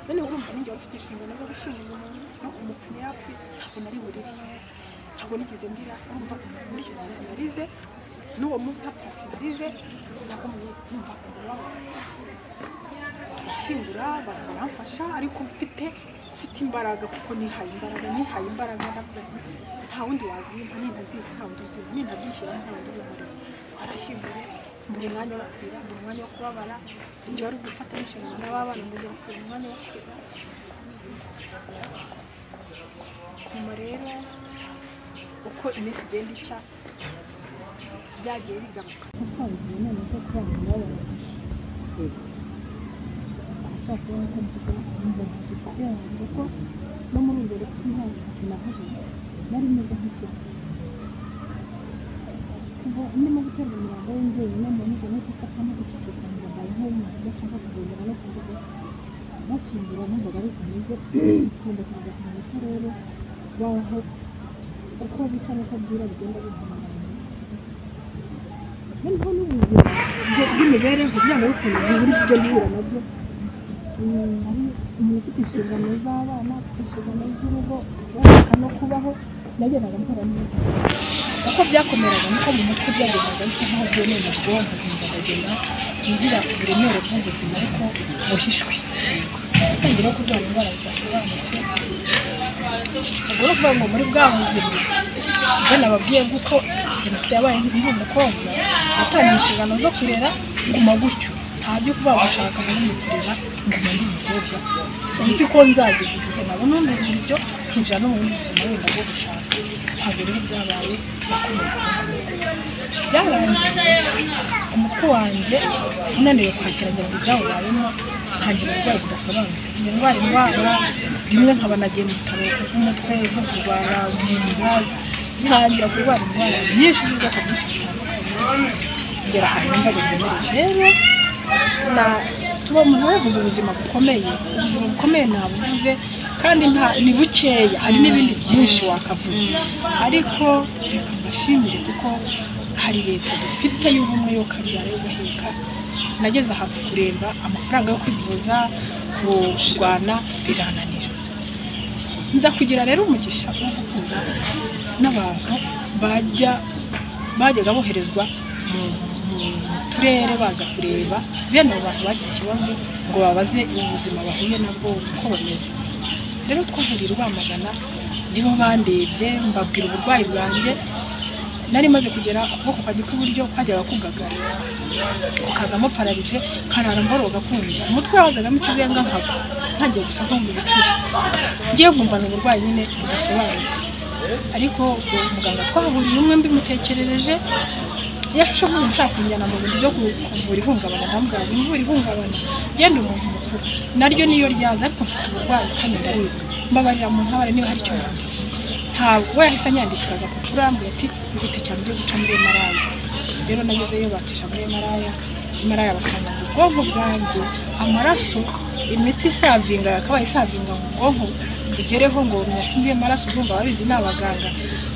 none urumva ninjye wari ufite inshingano zo gushinga umuntu no kumupfunya yapfuye ntabwo nari burire ntabwo nigeze mbira urumva muri icyo gihe sinarize n'uwo munsi hapfa sinarize ntabwo mwe- numva umubabaro turashyingura abantu baramfasha ariko mfite mfite imbaraga kuko nihaye imbaraga nihaye imbaraga nabwo nta wundi wazimpa nintaziga nta wundi uzimpa nintabyishyiramo nta wundi uzimurira arashyinguye mbura umwanya wo kurira mbura umwanya wo kubabara njye wari gufata n'inshingano n'ababana ngo ngasubira mu mwanya wo kurira nyuma rero uko iminsi igenda icya byagiye bigaruka nkabuze none ko kuba abantu bababaje ashaka kubona ko mvuga ngo kugirango kuko no muri imbere ntabwo navuze nari meze nk'ikintu kuva ndimo guterwa umurambo w'inzobe no mu nzu no gufatamo guceceka ngo mbaye nk'umuntu udashaka kugendera no kuvuga bashyingura numvaga ari bimeze nkunda kuza kumenya ko rero baho uko bica n'uko bwira bigenda bihanagana noneho n'ubuzima bw- bw'imibereho byaba bikunze buri byo guhura nabyo Mm, umuntu ufite inshingano z'abana ufite inshingano z'urugo guhumeka no kubaho nagendaga mpura neza uko byakomeraga niko mu mutwe byagendaga bisa nkaho byemeye mu bwonko nkumva nkagenda ngira uburemere bw'ubuzima ariko buhishwe atangira no kurwara indwara zidasobanutse ubwo ni ukuvuga ngo muri bwa buzima ibyo nababwiye bw'uko jenoside yabaye nkiri umukobwa natangiye inshingano zo kurera nguma gutyo nta byo kuba gushaka muri mu kurera nguma ndi umukobwa uzi ko nzageza igihe nabona undi buryo nkinjira no mu bundi buzima wenda bwo gushaka ntabwo rero byabaye nakomeje byarangiye umutwe wanjye unaniwe kwakira ngira ngo ibyamubayemo ntangira uburwayi budasobanutse indwara indwara rimwe nkaba nagiye mu bitaro by'umutwe zo kurwara mu nda ntangira kurwara indwara nyinshi z'ubwoko bwinshi butandukanye kugera ahantu numva biremereye rero na tuba umuntu wavuze ubuzima bukomeye ubuzima bukomeye nabuvuze kandi nta ni bukeya hari n'ibindi byinshi wakavuze ariko reka mbashimire kuko hari leta dufite y'ubumwe yo kabyara yo guheka nageze ahantu kuremba amafaranga yo kwivuza kurwana birananira nza kugira rero umugisha wo guhura n'abantu bajya bajyaga boherezwa mu mu turere baza kureba bene abo bantu bagize ikibazo ngo babaze ubuzima bahuye nabwo uko bameze rero twahuriye i rwamagana nibo bandebye mbabwira uburwayi bwanjye nari maze kugera ukuboko kwanjye kw'iburyo kwajyaga kugagara kukazamo pararize karara mboroga kumva umutwe wazagamo ikizenga nkagwa ntangiye gusa nkumva ibicuri ngiye nkumvana uburwayi nyine budasobanutse ariko ubwo muganga twahuriye umwe mbimutekerereje yashushe nk'umuntu ushaka kunjyana mu bintu byo ku- kuvura ihungabana ndamubwira ngo imvura ihungabana genda umuntu mukuru naryo niyo ryaza ariko mfite uburwayi kandi ndaribwa mbabarira mu ntabare niba hari icyo yamfasha ntabwo yahise anyandikira agapapuro ambwira ati ihute cyane ujye guca muri emaraya rero nagezeyo bacisha muri emaraya emaraya basanga mu bwonko bwanjye amaraso imitsi isavinga yakabaye isavinga mu bwonko bugereho ngo nyasinziye amaraso urumva ababizi ni abaganga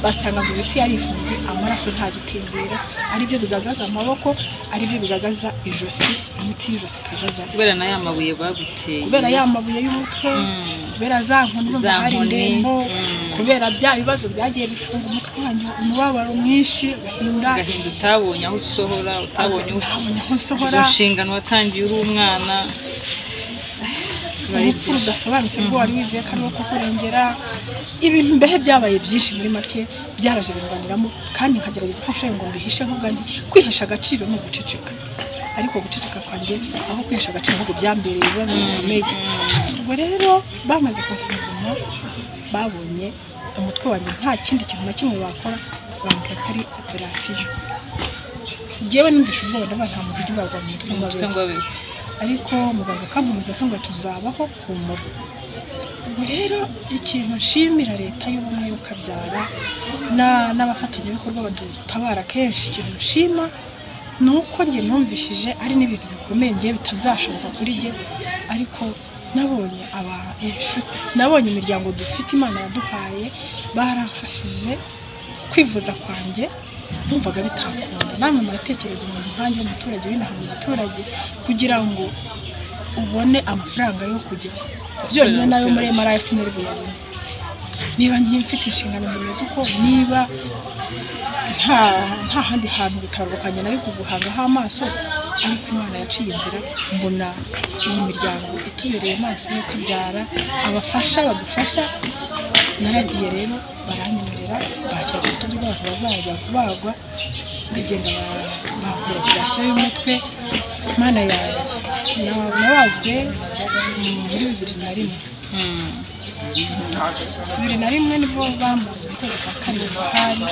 basanga ngo imitsi yarifunze amaraso ntagitembera aribyo bigaragaza amaboko aribyo bigaragaza ijosi imitsi y'ijosi ikagaragara kubera na ya mabuye baguteye kubera ya mabuye y'umutwe Mm. kubera za nkoni urumva za hari nkoni ndembo mm. kubera bya bibazo byagiye bifunga umutwe wanjye umubabaro mwinshi agahinda agahinda utabonye aho usohora utabonye aho ntabonye aho nsohora izo nshingano watangiye uri umwana urupfu rudasobanutse rwo wari wizeye ko ariwo kukurengera ibintu mbehe byabaye byinshi muri make byarajerenganiramo kandi nkagerageza uko nshoboye ngo mbihishe ahubwo nti kwihesha agaciro ni uguceceka ariko guceceka kwanjye aho kwihesha agaciro ahubwo byambereye biba bikomeye ubwo rero bamaze kunsuzuma babonye umutwe wanjye nta kindi kintu na kimwe bakora bambwira ko ari operasiyo ngewe numvise ubwoba ndavuga nta muntu ujya urarwa mu mutwe ngo abeho umutwe ngo abeho ariko muganga akankomeza akanga tuzabaho humura ubwo rero ikintu nshimira leta y'ubumwe y'ukabyara na- n'abafatanyabikorwa badutabara kenshi ikintu nshima ni uko njye numvishije ari n'ibintu bikomeye njye bitazashoboka kuri njye ariko nabonye aba- inshuti nabonye imiryango dufite imana yaduhaye baramfashije kwivuza kwanjye numvaga bitakunda namwe muratekereza umuntu nkanjye w'umuturage w'inaha mu giturage kugira ngo ubone amafaranga yo kujya byonyine nayo muri emara sinari buyabone niba njye mfite inshingano zimeze uko niba nta nta handi hantu bitandukanye nari kuguhangaho amaso ariko imana yaciye inzira mbona iyi miryango itubereye amaso yo kubyara abafasha badufasha naragiye rero baranyemerera bakira ku rutugu rw'abantu bazajya kubagwa ngagenda bakora operasiyo y'umutwe mana yanjye na- nabazwe mm, muri bibiri na rimwe Mm. bibiri na rimwe nibwo bamaze mu kwezi kwa karindwi hari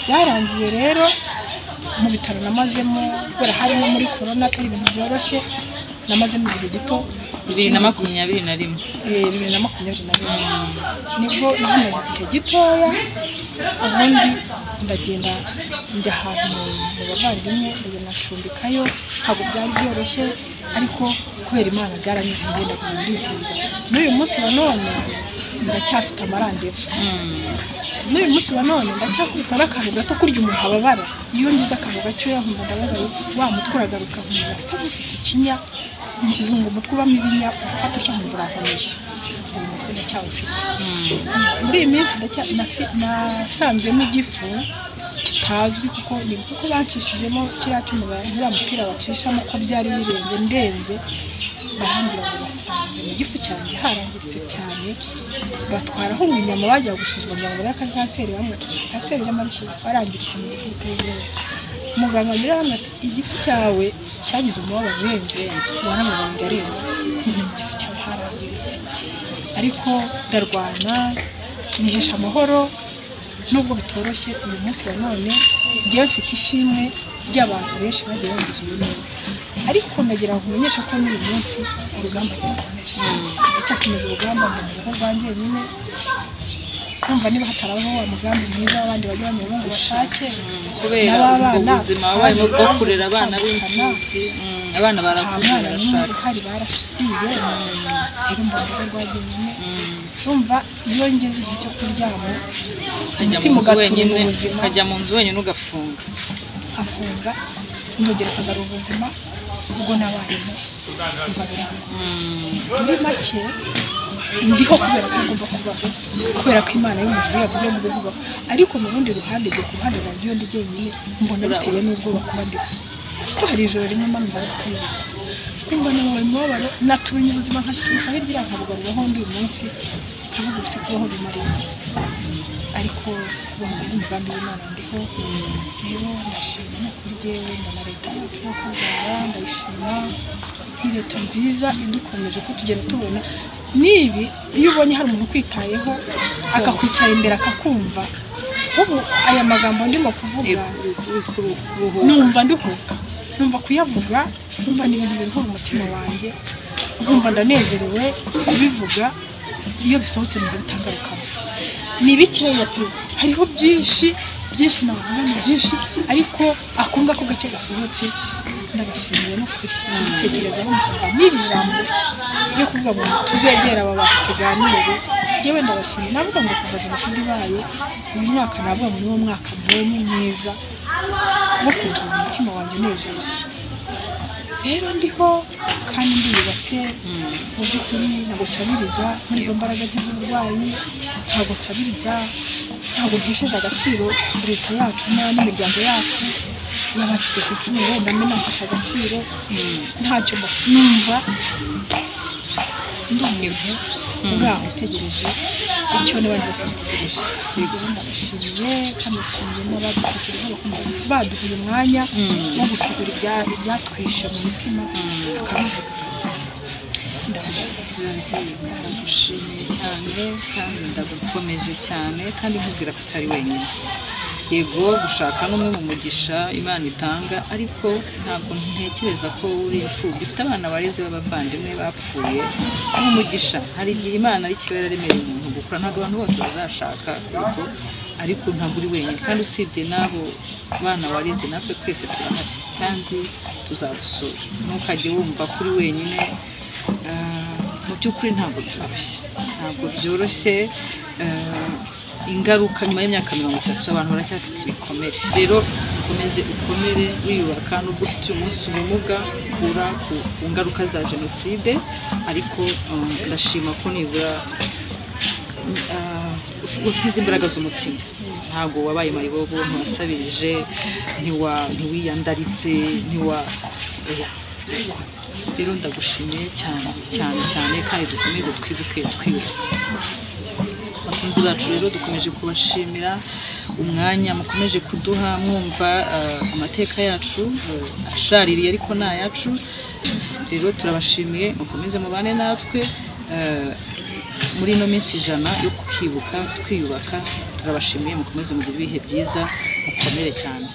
byarangiye rero mu bitaro namazemo kubera harimo muri korona atari ibintu byoroshye namazemo igihe gito bibiri na makumyabiri na rimwe Eh, bibiri na makumyabiri na rimwe nibwo nahamaze igihe gitoya ubundi ndagenda njya ahantu mu mu bavandimwe ndagenda ncumbikayo ntabwo byari byoroshye ariko kubera imana byaranyuze ndagenda ndivuza n'uyu munsi wa none ndacyafite amarandevu n'uyu munsi wa none ndacyakubita n'akantu gato kurya umuntu ababara iyo ngize akantu gakeya nkumva ndababaye wa mutwe uragaruka nkumva asa n'ufite ikinya nkumva umutwe ubamo ibinya ufata utya nkumva urakomeje uyu mutwe ndacyawufite muri iyi minsi ndacya- nafi- nasanzemo igifu kitazwi kuko ni kuko bacishijemo kiriya cyuma ba- uriya mupira bacishamo ko byari birenze ndenze barambwira ngo basanga mu gifu cyanjye harangiritse cyane batwaraho inyama bajya gusuzuma kugira ngo barebe ko ari kanseri y'amutwe kanseri y'amaraso barangiritse mu gifu biteye muganga mbere hano ati igifu cyawe cyagize umubabaro urenze waramubambye aremba none mu gifu cyawe harangiritse ariko ndarwana nihesha amahoro nubwo bitoroshye uyu munsi wa none njyewe mfite ishimwe ry'abantu benshi bagiye bangiriye neza ariko nagira ngo umenyeshe ko n'uyu munsi urugamba rurakomeje ndacyakomeje urugamba mu rugo rwanjye nyine kumva niba hatarabaho wa mugambi mwiza abandi bajya banyura ngo bashake kubera ubwo n'ababana, buzima wabayemo bwo kurera abana b'imfubyi mm, abana nta barakuze mwana n'umwe barashaka uhari barashigiye rero mbona urugo rwanjye nyine Mm. urumva iyo ngeze igihe cyo kuryama ukajya umutima mu nzu ugatunga wenyine ubuzima ukajya mu nzu wenyine ugafunga afunga ndongera akagarura ubuzima ubwo nabayemo umva birangoye Mm. muri make ndiho kubera ko ngomba kubaho kubera ko imana y'umujura yavuze ngo ube ubaho ariko mu rundi ruhande njye ku ruhande rwanjye iyo ndi jyenyine mbona bitewe n'ubwoba kuba ndiho kuko hari ijoro rimwe mama ibara atayibutse kumva nabaye umubabaro naturunye ubuzima nkaturuka hirya irankabugaruraho undi uyu munsi nkavuga ubu se kubaho bimara iki ariko kubaho biri umugambi w'imana ndiho rero ndashima no kuri jyewe nda na leta yacu yo kubyara ndayishima ni leta nziza idukomeje ko tugenda tubona n'ibi iyo ubonye hari umuntu ukwitayeho akakwicara imbere akakumva ubu aya magambo ndimo kuvuga numva nduhuka numva kuyavuga numva ni ibintu biruhura umutima wanjye numva ndanezerewe kubivuga iyo bisohotse numva bitangarukamo ni bikeya pe hariho byinshi byinshi navuga ni byinshi ariko ako ngako gake gasohotse ndabashimiye no kubitekerezaho mukavuga n'iri jambo ryo kuvuga ngo tuzegera aba bantu tuganire njyewe ndabashimiye navuga ngo kuva jenoside ibaye uyu mwaka navuga ngo ni wo mwaka mbonye mwiza no kuruhura umutima wanjye unejeje rero ndiho kandi ndiyubatse Mm. mu by'ukuri ntabwo nsabiriza muri izo mbaraga nke z'uburwayi ntabwo nsabiriza ntabwo mpesheje agaciro leta yacu na- n'imiryango yacu n'abacitse ku icumu wenda mbe nahesha agaciro Mm. ntacyo mba- numva ndumiwe Mm. ngaho utegereje icyo n'abandi bose bategereje rero ndabashimiye kandi ndashimiye n'abadutekerejeho bakumva baduha umwanya Mm. wo gusukura ibya- ibyatwishe mu mitima Mm. tukabivuga ndabashimiye ndagushimiye cyane kandi ndagukomeje cyane kandi nkubwira ko utari wenyine yego gushaka n'umwe mu mugisha imana itanga ariko ntabwo ntekereza ko uri imfubyi ufite abana bareze b'abavandimwe bapfuye nk'umugisha hari igihe imana ari kiba yararemereye umuntu gukura ntabwo abantu bose bazashaka yego ariko ntabwo uri wenyine kandi usibye n'abo bana wareze natwe twese turahari kandi tuzagusura ntukajye wumva ko uri wenyine Ah, mu by'ukuri ntabwo byoroshye ntabwo byoroshye ah, ingaruka nyuma y'imyaka mirongo itatu abantu baracyafite ibikomere rero ukomeze ukomere wiyubaka nubwo ufite uyu munsi ubumuga ukura ku, ku ngaruka za jenoside ariko um, ndashima ko nibura ah, uf- ugize imbaraga z'umutima ntabwo wabaye mayibobo ntiwasabirije ntiwa- ntiwiyandaritse ntiwa oya rero ndagushimiye cyane cyane cyane kandi dukomeze twibuke twiyubaka bakunzi bacu rero dukomeje kubashimira umwanya mukomeje kuduha mwumva eh, amateka yacu eh, ashaririye ariko ni ayacu rero turabashimiye mukomeze mubane natwe eh, muri ino minsi ijana yo kukibuka twiyubaka turabashimiye mukomeze mugire ibihe byiza mukomere cyane